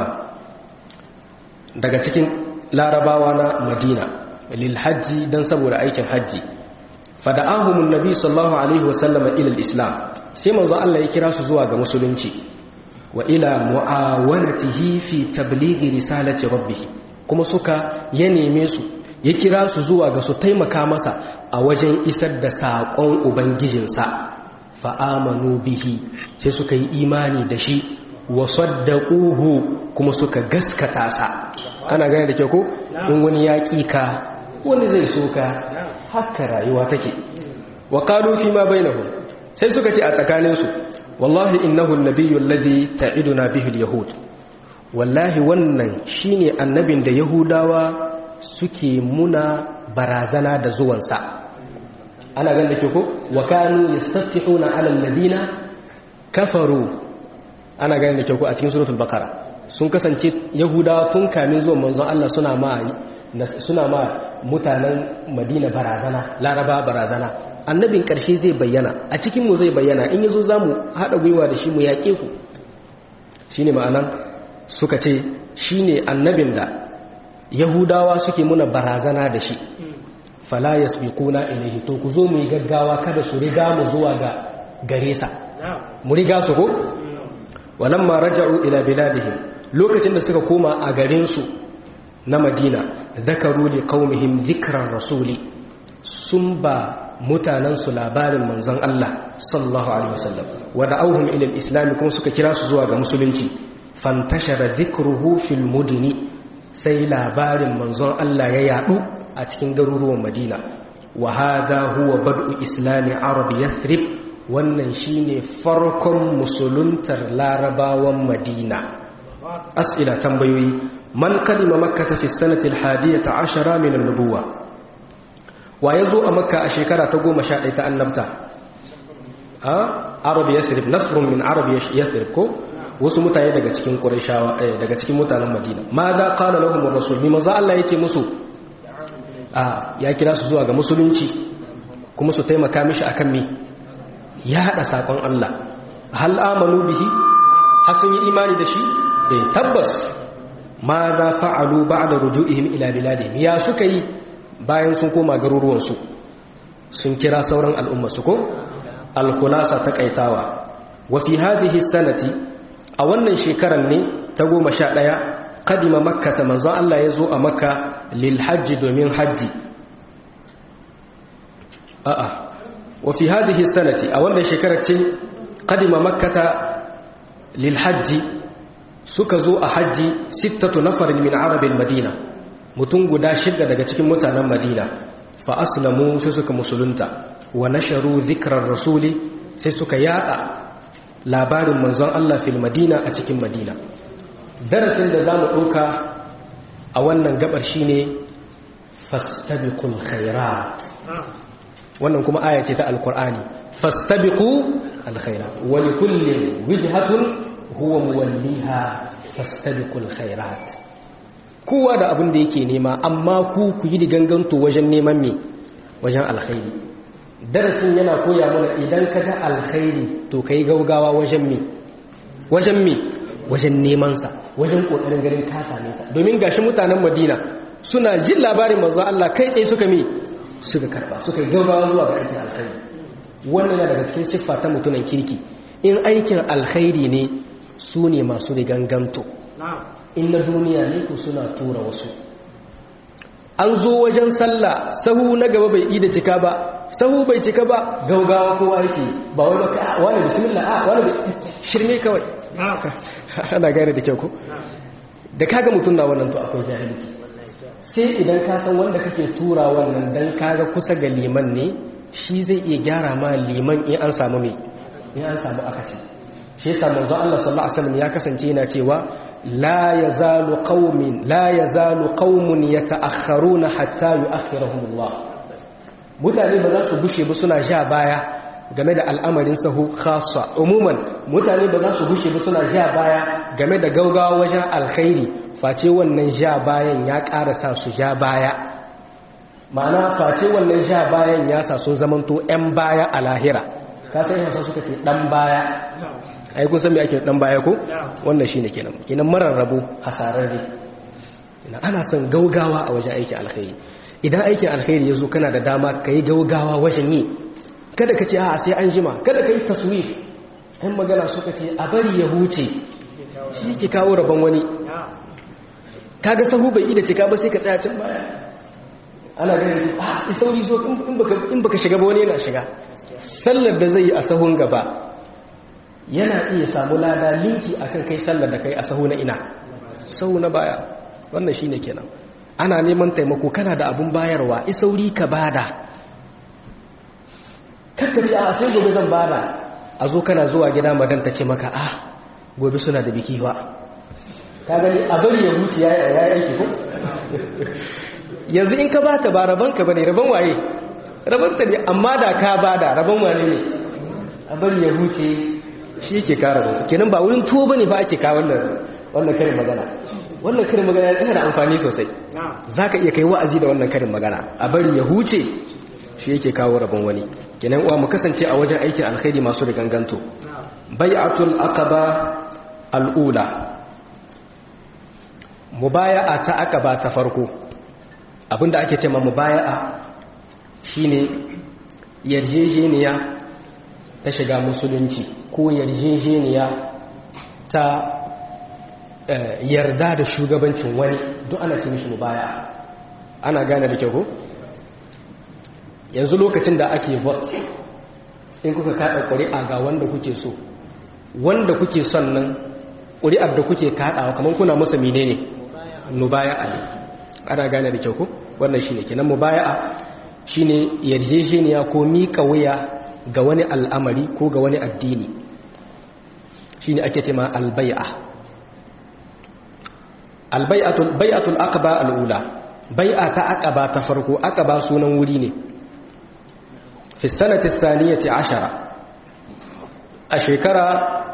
daga cikin larabawa na madina lil hajji dan saboda aikin hajji fada'ahumun nabi sallallahu alaihi wasallam ila islam sai manzon Allah ya kira su zuwa ga musulunci wa ila mu'awanatihi fi tablighi risalati rabbih kuma suka ya neme su ya kira su zuwa ga su taimaka masa a wajen isar da saƙon ubangijinsa fa amanu bihi sai suka yi imani da shi wa saddaquhu kuma suka gaskata sa ana gane da ke ko in wani ya ka wani zai so ka haka rayuwa take wa qalu fi ma bainahum sai suka ce a tsakaninsu wallahi innahu an-nabiyyu alladhi ta'iduna bihi al-yahud wallahi wannan shine annabin da yahudawa suke muna barazana da zuwansa ana ganin da ke ko wa kanu yastaftihuna 'ala alladhina kafaru ana ganin da ke ko a cikin suratul baqara sun kasance yahudawa tun kamin zuwan manzon Allah suna ma suna ma mutanen Madina barazana laraba barazana annabin ƙarshe zai bayyana a cikinmu zai bayyana in yazo za mu haɗa gwiwa da shi mu yaƙe ku shi ne ma'anan suka ce shi ne annabin da yahudawa suke muna barazana da shi fala ya kuna ilahi to ku zo mu yi gaggawa kada su riga mu zuwa ga gare sa mu riga su ko walamma raja'u ila biladihim lokacin da suka koma a garinsu na madina zakaru li qaumihim dhikran rasuli sun ba mutanensu labarin manzon Allah sallallahu alaihi wasallam wada auhum ila al-islam kuma suka kira su zuwa ga musulunci fantashara dhikruhu fil mudini sai labarin manzon Allah ya yadu a cikin garuruwan Madina wa hadha huwa bad'u islami arab yathrib wannan shine farkon musuluntar larabawan Madina as'ila tambayoyi man kalima makkah fi sanati al-hadiyata 'ashara min an-nubuwah wa ya zo a makka a shekara ta goma sha ɗaya ta annabta a arabi yasrib nasrun min arabi yasrib ko wasu mutane daga cikin qurayshawa daga cikin mutanen madina ma da qala lahum ar-rasul bi maza Allah yake musu a ya kira su zuwa ga musulunci kuma su taimaka mishi akan me ya hada sakon Allah hal amanu bihi har sun yi imani da shi eh tabbas ma da fa'alu ba'da ruju'ihim ila biladihim ya suka yi bayan sun koma garuruwansu sun kira sauran al'ummarsu ko alkulasa ta kaitawa wa fi hadhihi sanati a wannan shekarar ne ta goma sha ɗaya kadima makka ta manzon Allah ya zo a makka lil hajji domin hajji a'a wa fi hadhihi sanati a wannan shekarar ce kadima makka ta lil hajji suka zo a hajji sittatu nafarin min arabin madina mutum guda shidda daga cikin mutanen madina fa aslamu sai suka musulunta wa nasharu zikrar rasuli sai suka yada labarin manzon Allah fil madina a cikin madina darasin da zamu dauka a wannan gabar shine fastabiqul khairat wannan kuma aya ce ta alqur'ani fastabiqu alkhairat wa likulli wijhatun huwa muwalliha fastabiqul khairat kowa da abin da yake nema amma ku ku yi ganganto wajen neman me wajen alkhairi darasin yana koya mana idan ka ga alkhairi to kai gaugawa wajen me wajen me wajen neman sa wajen kokarin garin ka same sa domin gashi mutanen Madina suna jin labarin manzo Allah kai tsaye suka me suka karba suka yi gaugawa zuwa ga aikin alkhairi wannan yana daga cikin siffa ta mutunan kirki in aikin alkhairi ne su ne masu riganganto in na duniya ne ku suna tura wasu an zo wajen sallah sahu na gaba bai yi da cika ba sahu bai cika ba gaugawa kowa yake ba wai ba wani bismillah a wani shirme kawai ana gane da kyau ko da kaga mutum na wannan to akwai jahilci sai idan ka san wanda kake tura wannan dan kaga kusa ga liman ne shi zai iya gyara ma liman in an samu me in an samu akasi shi yasa manzo Allah sallallahu alaihi wasallam ya kasance yana cewa la yazalu qaumin la yazalu qaumun yata'akhkharuna hatta yu'akhirahum Allah mutane ba za su bushe ba suna ja baya game da al'amarin sahu khassa umuman mutane ba za su bushe ba suna ja baya game da gaugawa wajen alkhairi face wannan ja bayan ya ƙara sa su ja baya ma'ana face wannan ja bayan ya sa sun zamanto 'yan baya a lahira ka sai yasa suka ce dan baya ai kun san me ake dan baya ko wannan shine kenan kenan marar rabo hasararre ina ana son gaugawa a wajen aikin alkhairi idan aikin alkhairi yazo kana da dama kai gaugawa wajen yi kada ka ce a sai an jima kada ka yi taswif ɗan magana suka ce a bari ya huce shi ke kawo rabon wani kaga sahu bai ida cika ba sai ka tsaya can baya ana ganin a sauri zo in baka shiga ba wani yana shiga sallar da zai yi a sahun gaba yana iya samu lada linki akan kai sallar da kai a sahu na ina sahu na baya wannan shine kenan ana neman taimako kana da abun bayarwa isauri ka bada kakkace a sai gobe zan bada a zo kana zuwa gida madan ta ce maka ah gobe suna da biki ba ka gani a bari ya huce ya yi aiki ko yanzu in ka bata ba rabanka bane raban waye rabanta ne amma da ka bada rabon wane ne a bari ya huce shi yake kara ba kenan ba wurin tuwo bane ba ake kawo wannan wannan karin magana wannan karin magana yana da amfani sosai zaka iya kai wa'azi da wannan karin magana a bari ya huce shi yake kawo rabon wani kenan uwa mu kasance a wajen aikin alkhairi masu da ganganto bai'atul aqaba al'ula mubaya'a ta aqaba ta farko abinda ake cewa mubaya'a shine yarjejeniya ta shiga musulunci ko yarjejeniya ta yarda da shugabancin wani duk ana ce mishi mubaya'a ana gane da kyau ko yanzu lokacin da ake vote in kuka kada ƙuri'a ga wanda kuke so wanda kuke son nan ƙuri'ar da kuke kaɗawa kamar kuna masa menene mubaya'a ne ana gane da kyau ko wannan shine kenan mubaya'a shine yarjejeniya ko miƙa wuya ga wani al'amari ko ga wani addini shine ake cewa albai'a albai'atul bai'atul aqba al'ula bai'a ta aqaba ta farko aqaba sunan wuri ne fi sanati thaniyati ashara a shekara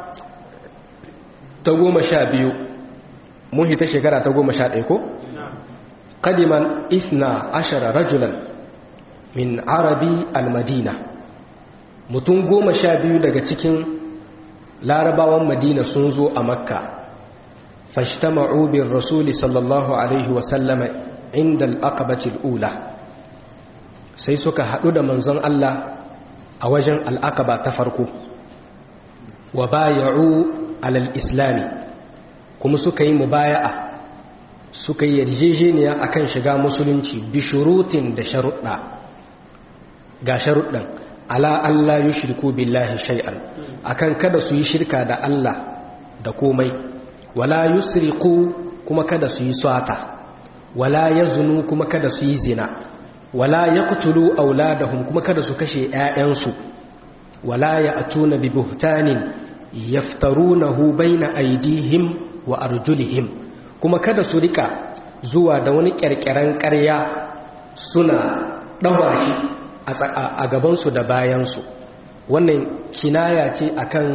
ta goma sha biyu mun hita shekara ta goma sha ɗaya ko qadiman ithna ashara rajulan min arabi al-madina mutum goma sha biyu daga cikin larabawan madina sun zo a makka fashtama'u bin rasuli sallallahu alaihi wasallama inda al'aqabatil ula sai suka haɗu da manzon Allah a wajen al'aqaba ta farko wa baya'u alal islami kuma suka yi mubaya'a suka yi yarjejeniya akan shiga musulunci bi shurutin da sharuɗa ga sharuɗan ala Allah yi shirku billahi shay'an akan kada su yi shirka da Allah da komai wala yusriqu kuma kada su yi swata wala yazunu kuma kada su yi zina wala yaqtulu auladahum kuma kada su kashe ƴaƴansu wala ya'tuna bi buhtanin yaftarunahu baina aydihim wa arjulihim kuma kada su rika zuwa da wani ƙirƙiran ƙarya suna ɗawa shi a gabansu da bayansu wannan kinaya ce akan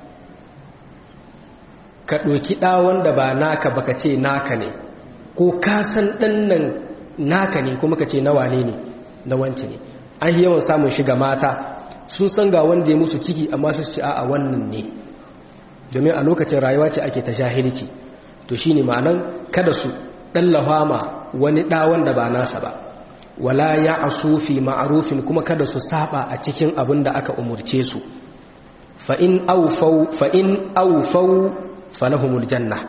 ka ɗoki ɗawon da ba naka baka ce naka ne ko ka san ɗannan naka ne kuma ka ce na wane ne na wance ne an yi yawan samun shiga mata sun san ga wanda ya musu ciki amma su ce a wannan ne domin a lokacin rayuwa ce ake ta jahilci to shine ma'anan kada su ɗallafa ma wani ɗawon da ba nasa ba wala ya asufi ma'arufin kuma kada su saba a cikin abin da aka umurce su fa'in aufau falahumul janna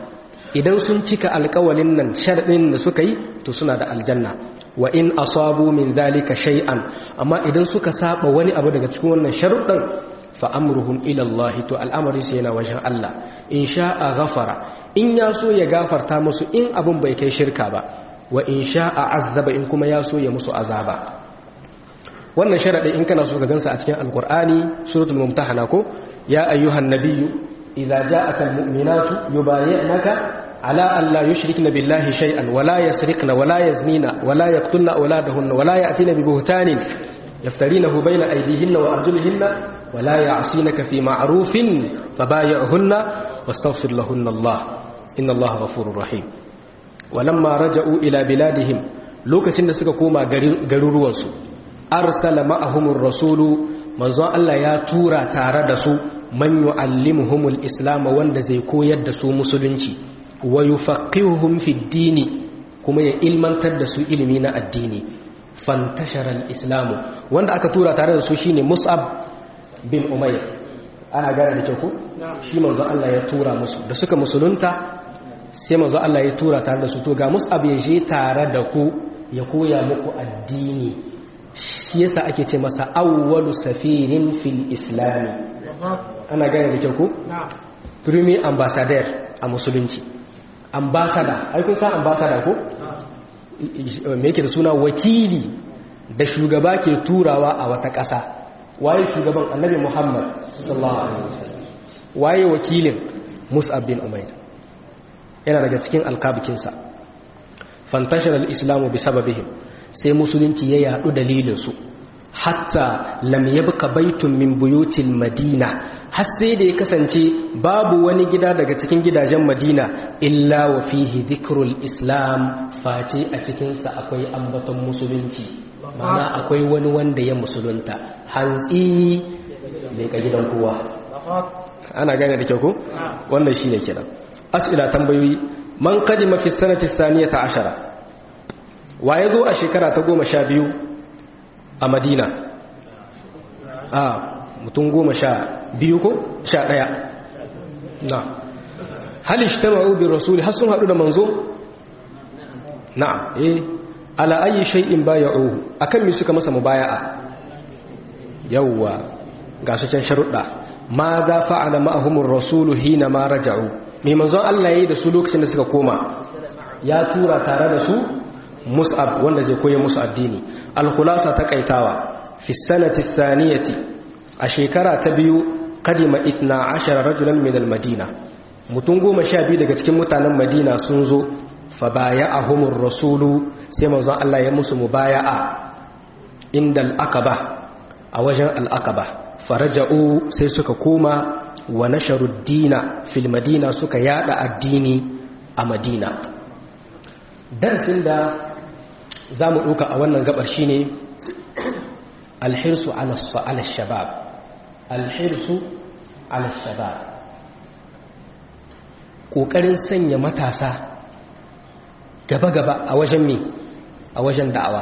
idan sun cika alƙawalin nan sharɗin da suka yi to suna da aljanna wa in asabu min dhalika shay'an amma idan suka saba wani abu daga cikin wannan sharuɗan fa amruhum ila Allah to al'amari sai yana wajen Allah in sha'a ghafara in ya so ya gafarta musu in abun bai kai shirka ba wa in sha'a azaba in kuma ya so ya musu azaba wannan sharadin in kana so ka gansa a cikin alqur'ani suratul mumtahana ko ya ayyuhan nabiyyu idza ja'aka almu'minatu yubayyi'naka ala an la yushrikna billahi shay'an wa la yasriqna wa la yaznina wa la yaqtulna awladahunna wa la ya'tina bi buhtanin yaftarinahu bayna aydihinna wa arjulihinna wa la ya'sinaka fi ma'rufin fabay'hunna wastaghfir lahunna Allah inna Allah ghafurur rahim walamma raja'u ila biladihim lokacin da suka koma garuruwansu arsala ma'ahumur rasulu manzon Allah ya tura tare da su man yu'allimuhumul islam wanda zai koyar da su musulunci wa yufaqihuhum fid dini kuma ya ilmantar da su ilimi na addini fantashara al-islamu wanda aka tura tare da su shine Mus'ab bin Umayr ana gane da kyau ko shi manzon Allah ya tura musu da suka musulunta sai manzon Allah ya tura tare da su to ga Mus'ab ya je tare da ku ya koya muku addini shi yasa ake ce masa awwalu safirin fil islami ana gane da kyau ko premier ambassador a musulunci ambassador ai kun san ambassador ko me yake da suna wakili da shugaba ke turawa a wata ƙasa waye shugaban annabi muhammad sallallahu alaihi wasallam waye wakilin mus'ab bin umair yana daga cikin alkabikinsa fantashar al-islamu bi sababihim sai musulunci ya yadu dalilinsu hatta lam yabqa baitun min buyutil madina har sai da ya kasance babu wani gida daga cikin gidajen madina illa wa fihi dhikrul islam face a cikin sa akwai ambaton musulunci mana akwai wani wanda ya musulunta hantsi mai ka gidan kowa ana gane da kyau ko wannan shine kenan as'ila tambayoyi man qadima fi sanati thaniyata ashara wa ya zo a shekara ta goma sha biyu a madina a mutum goma sha biyu ko sha ɗaya na halish ta ma'ubin rasuli har sun haɗu da manzo na eh ala ayi shay'in baya'uhu akan mi suka masa mubaya'a yawwa ga su can sharuɗa ma za fa'ala ma'ahumur rasulu hina ma raja'u mai manzon Allah yayi da su lokacin da suka koma ya tura tare da su mus'ab wanda zai koya musu addini al-khulasa ta kaitawa fi sanati thaniyati a shekara ta biyu kadima 12 rajulan min al-madina mutum goma sha biyu daga cikin mutanen madina sun zo fa baya'ahumur rasulu sai manzon Allah ya musu mubaya'a inda al-aqaba a wajen al-aqaba faraja'u sai suka koma wa nasharu dina fil madina suka yada addini a madina darasin da za mu ɗauka a wannan gabar shi ne alhirsu ala shabab alhirsu ala shabab ƙoƙarin sanya matasa gaba-gaba a wajen me a wajen da'awa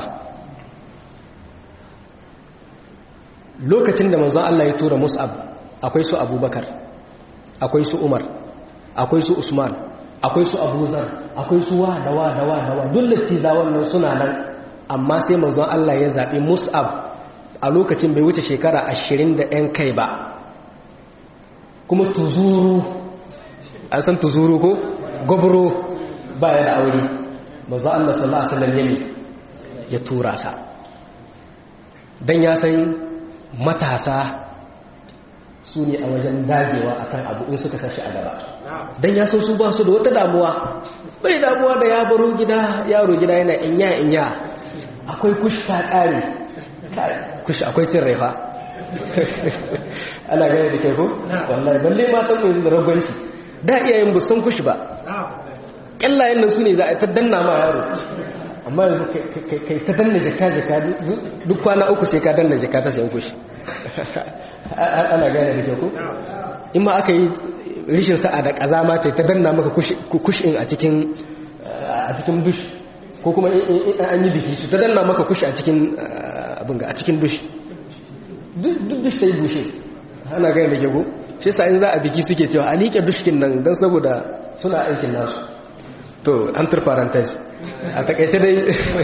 lokacin da manzon Allah ya tura mus'ab akwai su abubakar akwai su umar akwai su usman akwai su abuzar akwai su wa da wa da wa da wa duk littiza wannan suna nan amma sai manzon Allah ya zaɓi mus'ab a lokacin bai wuce shekara ashirin da ‘yan kai ba kuma tuzuru an san tuzuru ko gwabro ba ya da aure manzon Allah sallallahu Alaihi wasallam yami ya tura sa don ya san matasa su ne a wajen dagewa akan abu in suka sashi a gaba don ya san su ba su da wata damuwa bai damuwa da ya baro gida yaro gida yana inya inya akwai kush ta kare kush akwai cin raifa ana gane da ke ko wallahi balle matan mu yanzu da ragwanci da iyayen bu san kush ba kyallayen nan su ne za a ta danna ma yaro amma yanzu kai ta danna jaka jaka duk kwana uku sai ka danna jaka ta sayan kush ana gane da ke ko in ma aka yi rishin sa'a da kazama ta ta danna maka kushin a cikin a cikin dush ko kuma in an yi biki su ta danna maka kushi a cikin abin ga a cikin dush duk dush ta yi bushe ana gane da ke ko shi sa in za a biki suke cewa a liƙe dushkin nan don saboda suna aikin nasu to an turfarantar a takaice dai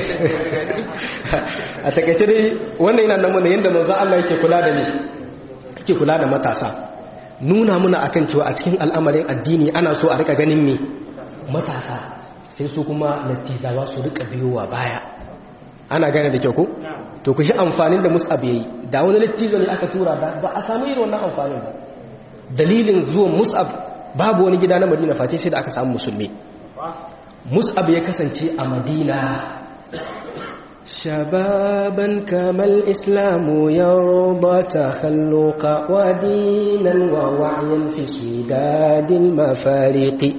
a takaice dai wannan yana nan yadda manzo Allah yake kula da ni yake kula da matasa nuna muna akan cewa a cikin al'amarin addini ana so a rika ganin me matasa sai su kuma lattizawa su rika biyowa baya ana gane da kyau ko to ku shi amfanin da mus'ab yayi da wani lattizo ne aka tura da ba a samu irin wannan amfanin ba dalilin zuwan mus'ab babu wani gida na madina face sai da aka samu musulmi mus'ab ya kasance a madina shababan kamal islamu yarda takhalluqa wa dinan wa wa'yan fi shidadil mafariqi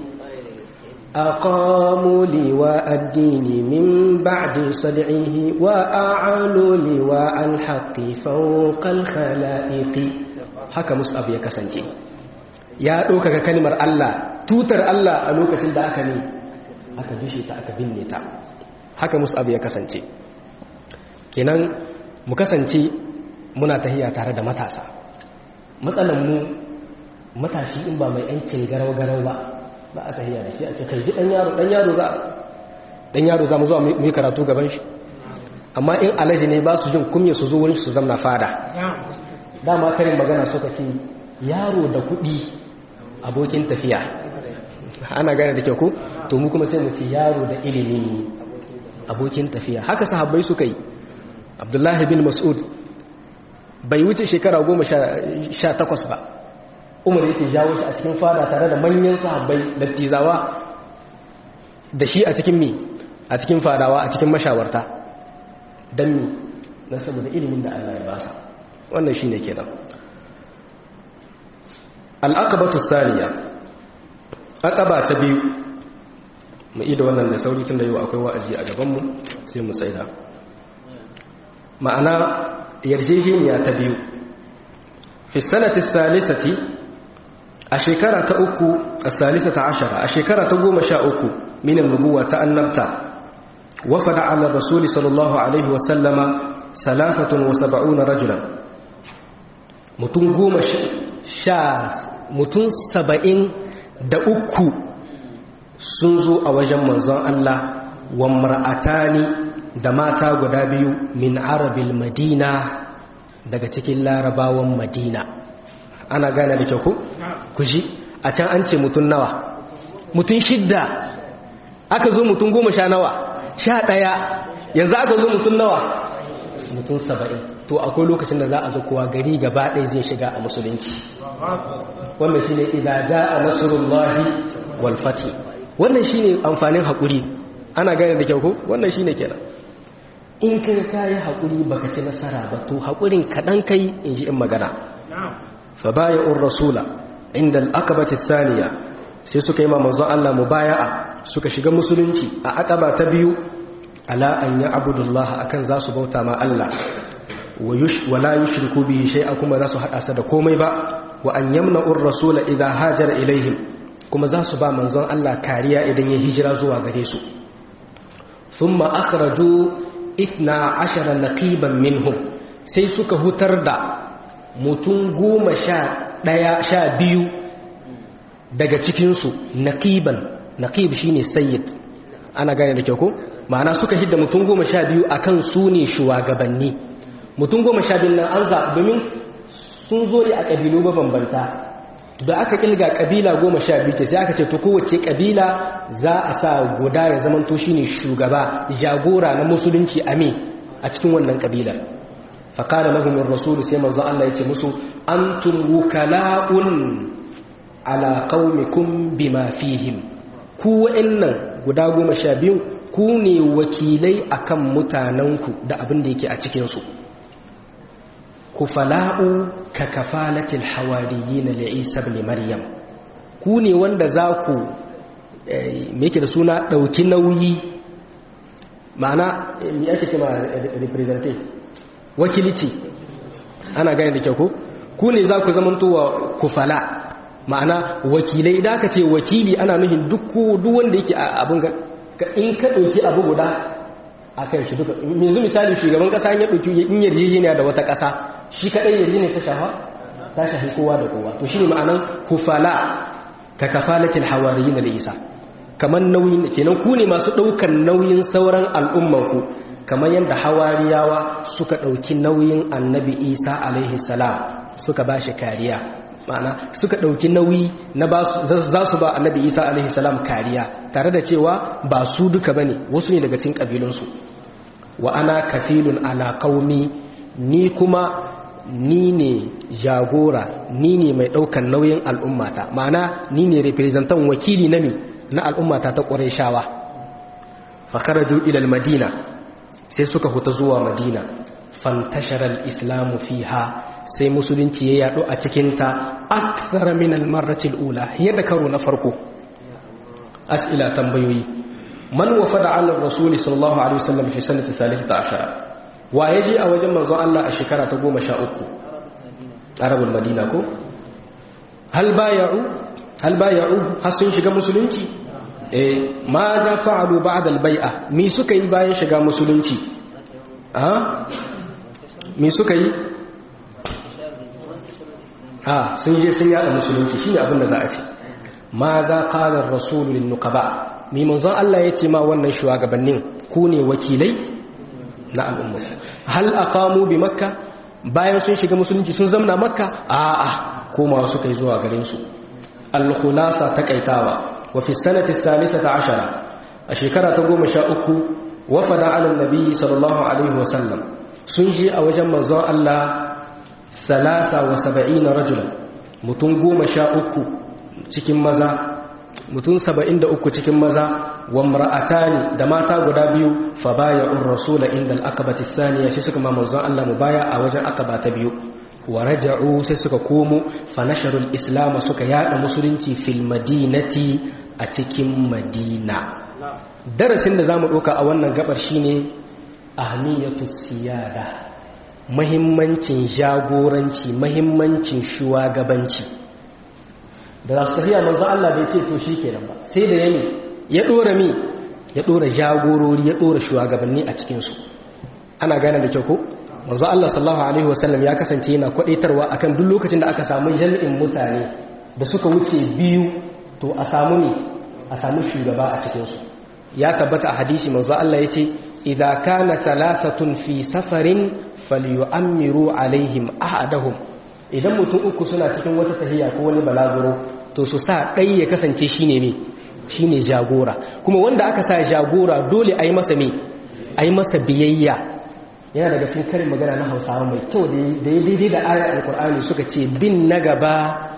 أقاموا لواء الدين من بعد صدعه وأعلوا لواء الحق فوق الخلائق haka mus'ab ya kasance ya ɗaukaka kalmar Allah tutar Allah a lokacin da aka ne aka dushe ta aka binne ta haka mus'ab ya kasance kenan mu kasance muna tahiya tare da matasa matsalan mu matashi in ba mai aikin garau-garau ba ba a tahiya da shi a ce kai ji dan yaro dan yaro za dan yaro za mu zuwa mu yi karatu gaban shi amma in alaji ne ba su jin kumya su zo wurin su zamna fada dama karin magana suka ce yaro da kuɗi abokin tafiya ana gane da kyau ko to mu kuma sai mu ce yaro da ilimi abokin tafiya haka sahabbai suka yi abdullahi bin mas'ud bai wuce shekara goma sha takwas ba umar yake jawo shi a cikin fada tare da manyan sahabbai dattizawa da shi a cikin mi a cikin fadawa a cikin mashawarta don mi na saboda ilimin da Allah ya basa wannan shi ne kenan al'aqabatu saniya aqaba ta biyu mu ida wannan da sauri tun da yau akwai wa'azi a gabanmu sai mu tsaida ma'ana yarjejeniya ta biyu fi sanati salisati a shekara ta uku a salisata ashara a shekara ta goma sha uku minin nubuwa ta annabta wafada ala rasuli sallallahu alaihi wasallama salafatun wa saba'una rajulan mutum goma sha mutum saba'in da uku sun zo a wajen manzon Allah wa mar'atani da mata guda biyu min arabil madina daga cikin larabawan madina ana gane da kyau ku? ku ji a can an ce mutum nawa mutum shidda aka zo mutum goma sha nawa sha ɗaya yanzu aka zo mutum nawa mutum saba'in to akwai lokacin da za a zo kowa gari gaba ɗaya zai shiga a musulunci wannan shi ne idaja a nasarullahi walfati wannan shi ne amfanin haƙuri ana gane da kyau ko wannan shi ne kenan in ka kayi haƙuri baka ci nasara ba to haƙurin kaɗan kai in ji in magana fa baya'ur rasula inda al'aqabati thaniya sai suka yi ma manzon Allah mubaya'a suka shiga musulunci a aqaba ta biyu ala an ya'budullah akan za su bauta ma Allah wa yush wala yushriku bihi shay'a kuma za su hada sa da komai ba wa an yamna'ur rasula idha hajara ilaihim kuma za su ba manzon Allah kariya idan ya hijira zuwa gare su thumma akhraju ithna ashara naqiban minhum sai suka hutar da mutum goma sha ɗaya sha biyu daga cikinsu naqiban naqib shine sayyid ana gane da kyau ko ma'ana suka hidda mutum goma sha biyu akan su ne shugabanni mutum goma sha biyu nan an zaɓi domin sun zo ne a ƙabilu mabambanta da aka kilga ƙabila goma sha biyu ce sai aka ce to kowace ƙabila za a sa guda ya zamanto shine shugaba jagora na musulunci ame a cikin wannan ƙabilar faƙara lahumin rasulu sai manzo Allah ya ce musu antum wukala'un ala qaumikum bima fihim ku wa'annan guda goma sha biyu ku ne wakilai akan mutanenku da abin da yake a cikin su kufala'u ka kafalatil hawariyin li Isa ibn Maryam ku ne wanda za ku me yake da suna dauki nauyi ma'ana me ake cewa representative wakilici ana gane da kyau ko ku ne za ku zamanto wa kufala ma'ana wakilai da aka ce wakili ana nuhin duk wanda yake abin ga in ka ɗauki abu guda a kan shi duka yanzu misali shugaban ƙasa ya ɗauki in yarjejeniya da wata ƙasa shi kaɗai yarjejeniya ta shafa ta shafi kowa da kowa to shi ne ma'anan kufala ka kafalatil hawariyin da isa kamar nauyin kenan ku ne masu ɗaukar nauyin sauran al'ummanku kamar yadda hawariyawa suka ɗauki nauyin annabi isa alaihi salam suka ba shi kariya ma'ana suka ɗauki nauyi na za su ba annabi isa alaihi salam kariya tare da cewa ba su duka ba ne wasu ne daga cikin ƙabilunsu wa ana kafilun ala qaumi ni kuma ni ne jagora ni ne mai ɗaukan nauyin al'ummata ma'ana ni ne representan wakili na mi na al'ummata ta ƙureshawa fakaraju ilal madina sai suka huta zuwa madina fantasharar islamu fiha sai musulunci ya yaɗo a cikinta aksara min almarratil ula yadda karo na farko as'ila tambayoyi man wafada ala rasuli sallallahu alaihi wasallam fi sanati 13 wa yaji a wajen manzon Allah a shekara ta 13 arabul madina ko hal bay'u hal bay'u har sun shiga musulunci eh ma za fa'alu ba'da al-bai'a mi suka yi bayan shiga musulunci ah mi suka yi ah sun je sun yada musulunci shine abin da za a ce ma za qala ar-rasul lin-nuqaba mi manzon Allah yace ma wannan shugabannin ku ne wakilai na al'umma hal aqamu bi makka bayan sun shiga musulunci sun zamna makka a'a koma suka yi zuwa garin su al-khulasa takaitawa wa fi sanati thalithata ashara a shekara ta goma sha uku wafada ala nabi sallallahu alaihi wa sallam sun je a wajen manzon Allah salasa wa saba'ina rajulan mutum goma sha uku cikin maza mutum saba'in da uku cikin maza wa mar'atani da mata guda biyu fa baya'ur rasula inda al-akabati thaniya sai suka ma manzon Allah mu baya a wajen akaba ta biyu wa raja'u sai suka komo fa nasharul islam suka yada musulunci fil madinati a cikin madina darasin da zamu doka a wannan gabar shine ahmiyatu siyada mahimmancin jagoranci mahimmancin shugabanci da za su tafiya manzo Allah bai ce to shikenan ba sai da yani ya dora mi ya dora jagorori ya dora shugabanni a cikin su ana gane da kyau ko manzo Allah sallallahu alaihi wasallam ya kasance yana kwadaitarwa akan duk lokacin da aka samu jami'in mutane da suka wuce biyu to a samu ne a samu shugaba a cikin su ya tabbata a hadisi manzo Allah yace idza kana thalathatun fi safarin falyu'ammiru alaihim ahadahum idan mutum uku suna cikin wata tahiya ko wani balaguro to su sa ɗai ya kasance shine ne shine jagora kuma wanda aka sa jagora dole a yi masa me a yi masa biyayya yana daga cikin karin magana na hausawa mai kyau da ya daidai da ayar alkur'ani suka ce bin na gaba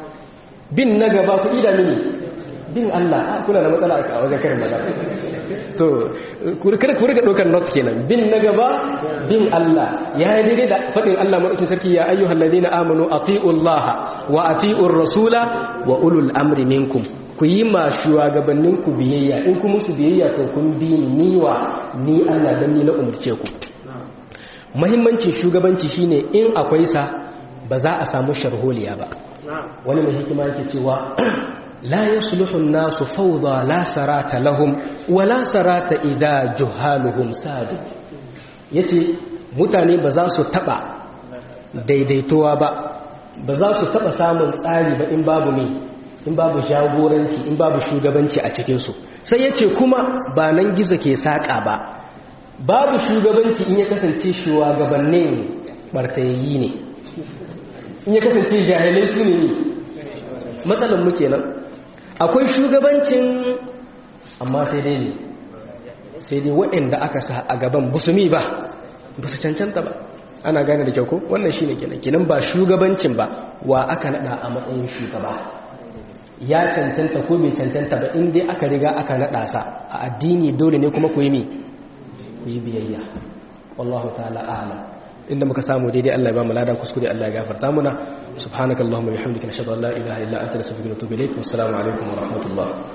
bin na gaba ku ida mini bin Allah kuna da matsala a wajen karin magana to kada ku riga ɗaukar not kenan bin na gaba bin Allah ya yi daidai da faɗin Allah maɗaukin sarki ya ayyuhal ladina amanu atiullaha wa atiur rasula wa ulul amri minkum ku yi ma shugabannin ku biyayya in ku musu biyayya to kun bi ni niwa ni Allah dan ni na umurce ku muhimmancin shugabanci shine in akwai sa ba za a samu sharholiya ba wani mai hikima yake cewa لا يصلح الناس فوضى لا سرات لهم ولا سرات إذا جهالهم سادوا yace mutane ba za su taba daidaituwa ba ba za su taba samun tsari ba in babu ne in babu jagoranci in babu shugabanci a cikinsu sai yace kuma ba nan gizo ke saƙa ba babu shugabanci in ya kasance shugabannin bartayayyi ne in ya kasance jahilai su ne matsalan mu kenan akwai shugabancin amma sai dai ne sai dai waɗanda aka sa a gaban busumi ba ba su cancanta ba ana gane da kyau ko wannan shi ne kenan kenan ba shugabancin ba wa aka naɗa a matsayin shugaba ya cancanta ko bai cancanta ba in dai aka riga aka naɗa sa a addini dole ne kuma ku yi mi ku yi biyayya wallahu ta'ala a'lam inda muka samu daidai Allah ya ba mu lada kuskure Allah ya gafarta muna subhanakallahumma bihamdika nashhadu an la ilaha illa anta nastaghfiruka wa natubu ilayk wassalamu alaikum wa rahmatullah